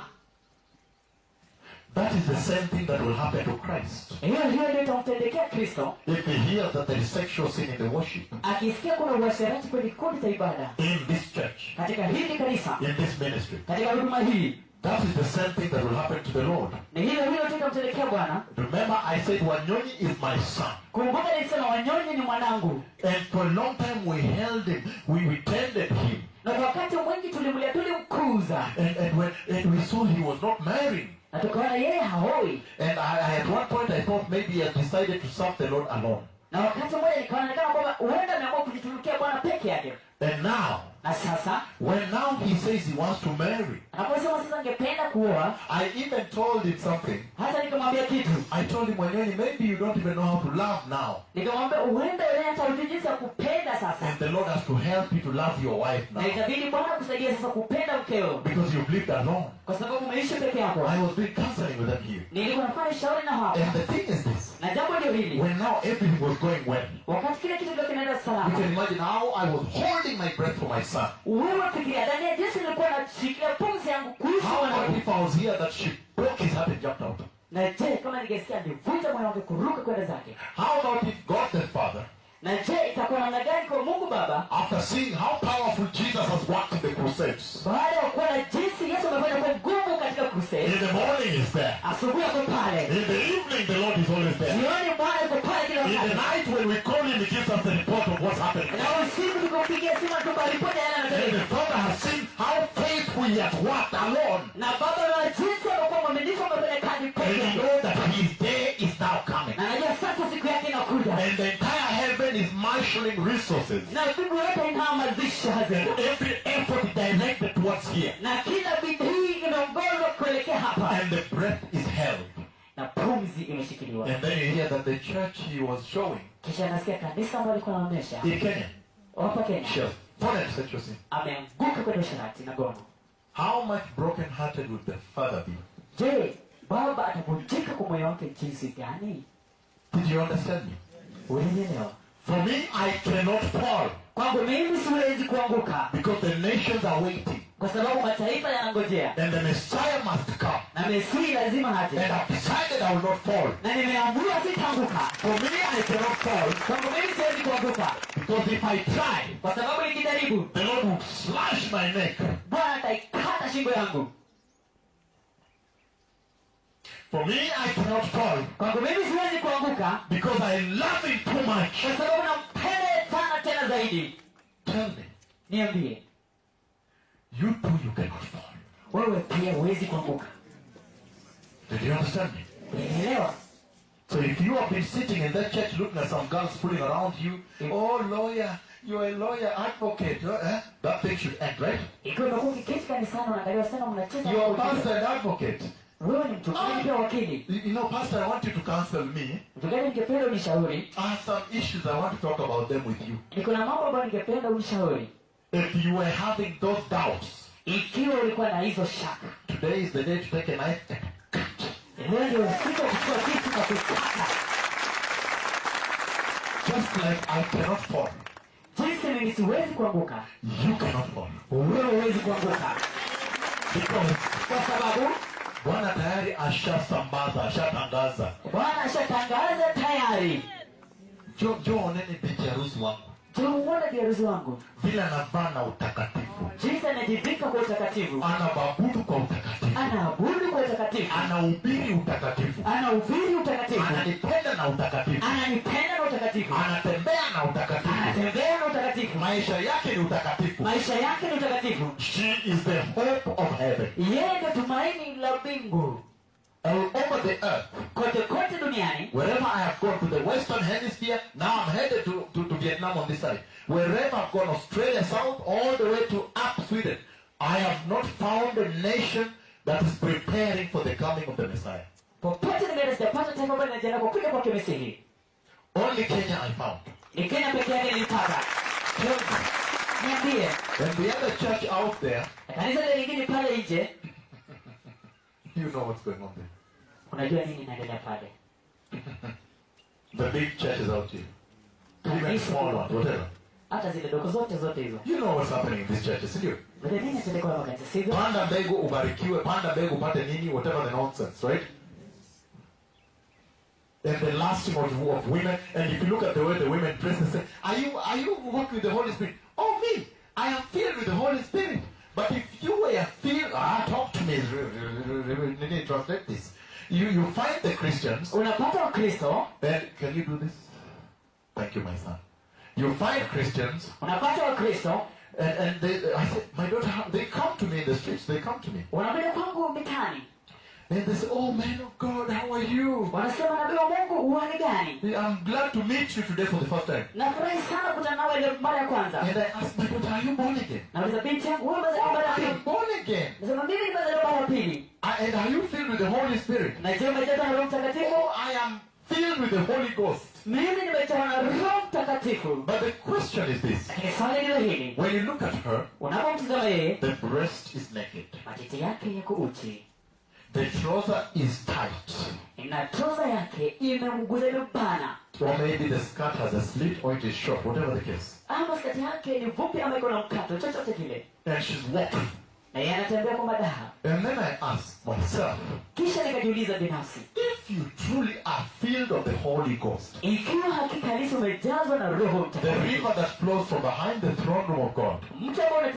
That is the same thing that will happen to Christ. hiyo hiyo ndio itamtendekea kristo If he hears that there is sexual sin in the worship, akisikia kuna uasherati kwenye kikundi cha ibada in this church, katika hili kanisa in this ministry, katika huduma hii that is the same thing that will happen to the Lord. ni hilo hilo tu itamtendekea bwana Remember, I said Wanyoni is my son. kumbuka nilisema wanyonyi ni mwanangu And for a long time we held him, we, we tended him. na kwa wakati mwingi tulimlia tulimkuza And, and, when, and we saw he was not marrying. na tukaona yeye haoi And I, I, at one point I thought maybe he had decided to serve the Lord alone. na wakati mmoja nikaonekana kwamba huenda ameamua kujitumikia bwana peke yake And now, na sasa when now he says he wants to marry, anaposema sasa angependa kuoa I even told him something. hata nikamwambia kitu I told him, Wanyoni, maybe you don't even know how to love now. nikamwambia huenda wewe hata hujui jinsi ya kupenda sasa And the Lord has to help you to love your wife na now. itabidi bwana kusaidia sasa kupenda mkeo Because you've lived alone. kwa sababu umeishi peke yako I was doing counseling with them here. nilikuwa nafanya shauri na hapa And the thing is this. na jambo ndio hili When now everything was going well, wakati kile kitu ndio kinaenda you salama can imagine how I was holding my breath for my son. wewe fikiria ndani ya jinsi nilikuwa nashikilia pumzi yangu kuishi How about mwanangu if I was here that she broke his heart and jumped out? na je kama ningesikia nivunja moyo wake kuruka kwenda zake How about if God the Father, na je itakuwa namna gani kwa mungu baba after seeing how powerful Jesus has worked in the crusades, baada ya kuona jinsi yesu amefanya kwa ngumu katika in crusade the morning is there, asubuhi ako pale in the evening the Lord is always there, jioni bwana yuko pale kila in the wakati night when we call him, he gives us the report of what's happening. na usiku tukampigia simu tupa ripoti ya yale And the yanayotendeka Father has seen how faithful he has worked alone. na baba na jinsi amekuwa mwaminifu amefanya kazi And peke you yake know that his day is now coming. na najua sasa siku yake inakuja And the entire heaven is marshalling resources. na mbingu yote inahamasisha hazina And every effort is directed towards here. na kila bidii inaongozwa kuelekea hapa And the breath is held. na pumzi imeshikiliwa And then you hear that the church he was showing kisha nasikia kanisa ambalo alikuwa anaonyesha in Kenya, hapa kenya she has fallen sexual sin. ameanguka kwenye usharati na gono How much broken hearted would the father be? je baba atavunjika kwa moyo wake jinsi gani Did you understand me? ulinielewa For me, I cannot fall kwangu mimi siwezi kuanguka because the nations are waiting. kwa sababu mataifa yanangojea And the Messiah must come. na mesii lazima And haje I've decided I will not fall. na nimeamua sitaanguka For me, I cannot fall kwangu mimi siwezi kuanguka because if I try, kwa sababu nikijaribu the Lord will slash my neck. bwana ataikata shingo yangu For me, I cannot fall kwangu mimi siwezi kuanguka because I love him too much. kwa sababu nampenda sana tena zaidi Tell me, niambie you too, you cannot fall. wewe pia huwezi kuanguka Did you understand me? unaelewa So if you have been sitting in that church looking at some girls fooling around you, oh lawyer, you're a lawyer, advocate, eh? that thing should end, right? ikiwa umekuwa ukiketi kanisani unaangalia wasichana mnacheza You're a na kuigiza. pastor and advocate. wewe ni mchungaji pia wakili You you know, pastor, I want you to counsel me. mchungaji ningependa unishauri I have some issues I want to talk about them with you. niko na mambo ambayo ningependa unishauri If you were having those doubts, ikiwa ulikuwa na hizo shaka today is the day to take a knife and cut. leo ndio siku ya kuchukua kitu na kukata Just like I cannot fall, jinsi mimi siwezi kuanguka you cannot fall. wewe huwezi kuanguka Because kwa sababu Bwana tayari ashasambaza, ashatangaza. bwana ashatangaza tayari Jo, jo oneni bibi harusi wangu tuuona biharusi wangu vile anavaa na utakatifu, jinsi anajivika kwa utakatifu anababudu kwa utakatifu, anaabudu kwa utakatifu anahubiri utakatifu, anahubiri utakatifu ananipenda na utakatifu, ananipenda na utakatifu anatembea na utakatifu, anatembea na utakatifu maisha yake ni utakatifu. maisha yake ni utakatifu She is the hope of heaven. yeye ndio tumaini la mbingu All over the earth, kote kote duniani wherever I have gone to the Western Hemisphere, now I'm headed to, to, to Vietnam on this side. Wherever I've gone, Australia South, all the way to up Sweden, I have not found a nation that is preparing for the coming of the Messiah. popote nimeenda sijapata taifa ambalo linajiandaa kwa kuja kwake mesihi Only Kenya I found. ni kenya peke yake nilipata niambie And the other church out there, kanisa ile lingine pale nje you know what's going on there. unajua nini inaendelea pale The big churches out here. Even Kanisa small kubwa. ones, whatever. hata zile dogo zote zote hizo You know what's happening in these churches, sio? Unajua nini atendeka kwa makanisa sivyo Panda mbegu ubarikiwe, panda mbegu upate nini, whatever the nonsense, right? And the lasting of, of women, and if you look at the way the women dress and say, Are you are you walking with the Holy Spirit? Oh me, I am filled with the Holy Spirit. But if you were filled, ah, talk to me. Nini, Translate this. You you find the Christians, unapata wakristo and can you do this? Thank you, my son. You find Christians, unapata wakristo and, and they, I said, my daughter, they come to me in the streets. They come to me. wanakuja kwangu mitani And they say, Oh man of God, how are you? wanasema nabii wa mungu uwani gani I'm glad to meet you today for the first time. nafurahi sana kutana nawe leo mara ya kwanza And I asked my daughter, Are you born again? nauliza binti yangu wewe umezaliwa mara ya I pili am born again. nasema mimi nimezaliwa mara ya pili I, and are you filled with the Holy Spirit? na je umejazwa na roho mtakatifu Oh, I am filled with the Holy Ghost. mimi nimejazwa na roho mtakatifu But the question is this lakini swali ndilo hili when you look at her, unapomtizama yeye the breast is naked, matiti yake yako uchi the trouser is tight, na troza yake imemguza imebana or maybe the skirt has a slit or it is short, whatever the case. ama skati yake ni vupi ama iko na mkato chochote kile And she's walking. na yeye anatembea kwa madaha And then I asked myself, kisha nikajiuliza binafsi if you truly are filled of the Holy Ghost, ikiwa hakika halisi umejazwa na roho the mtakatifu river that flows from behind the throne room of God, mtu ambao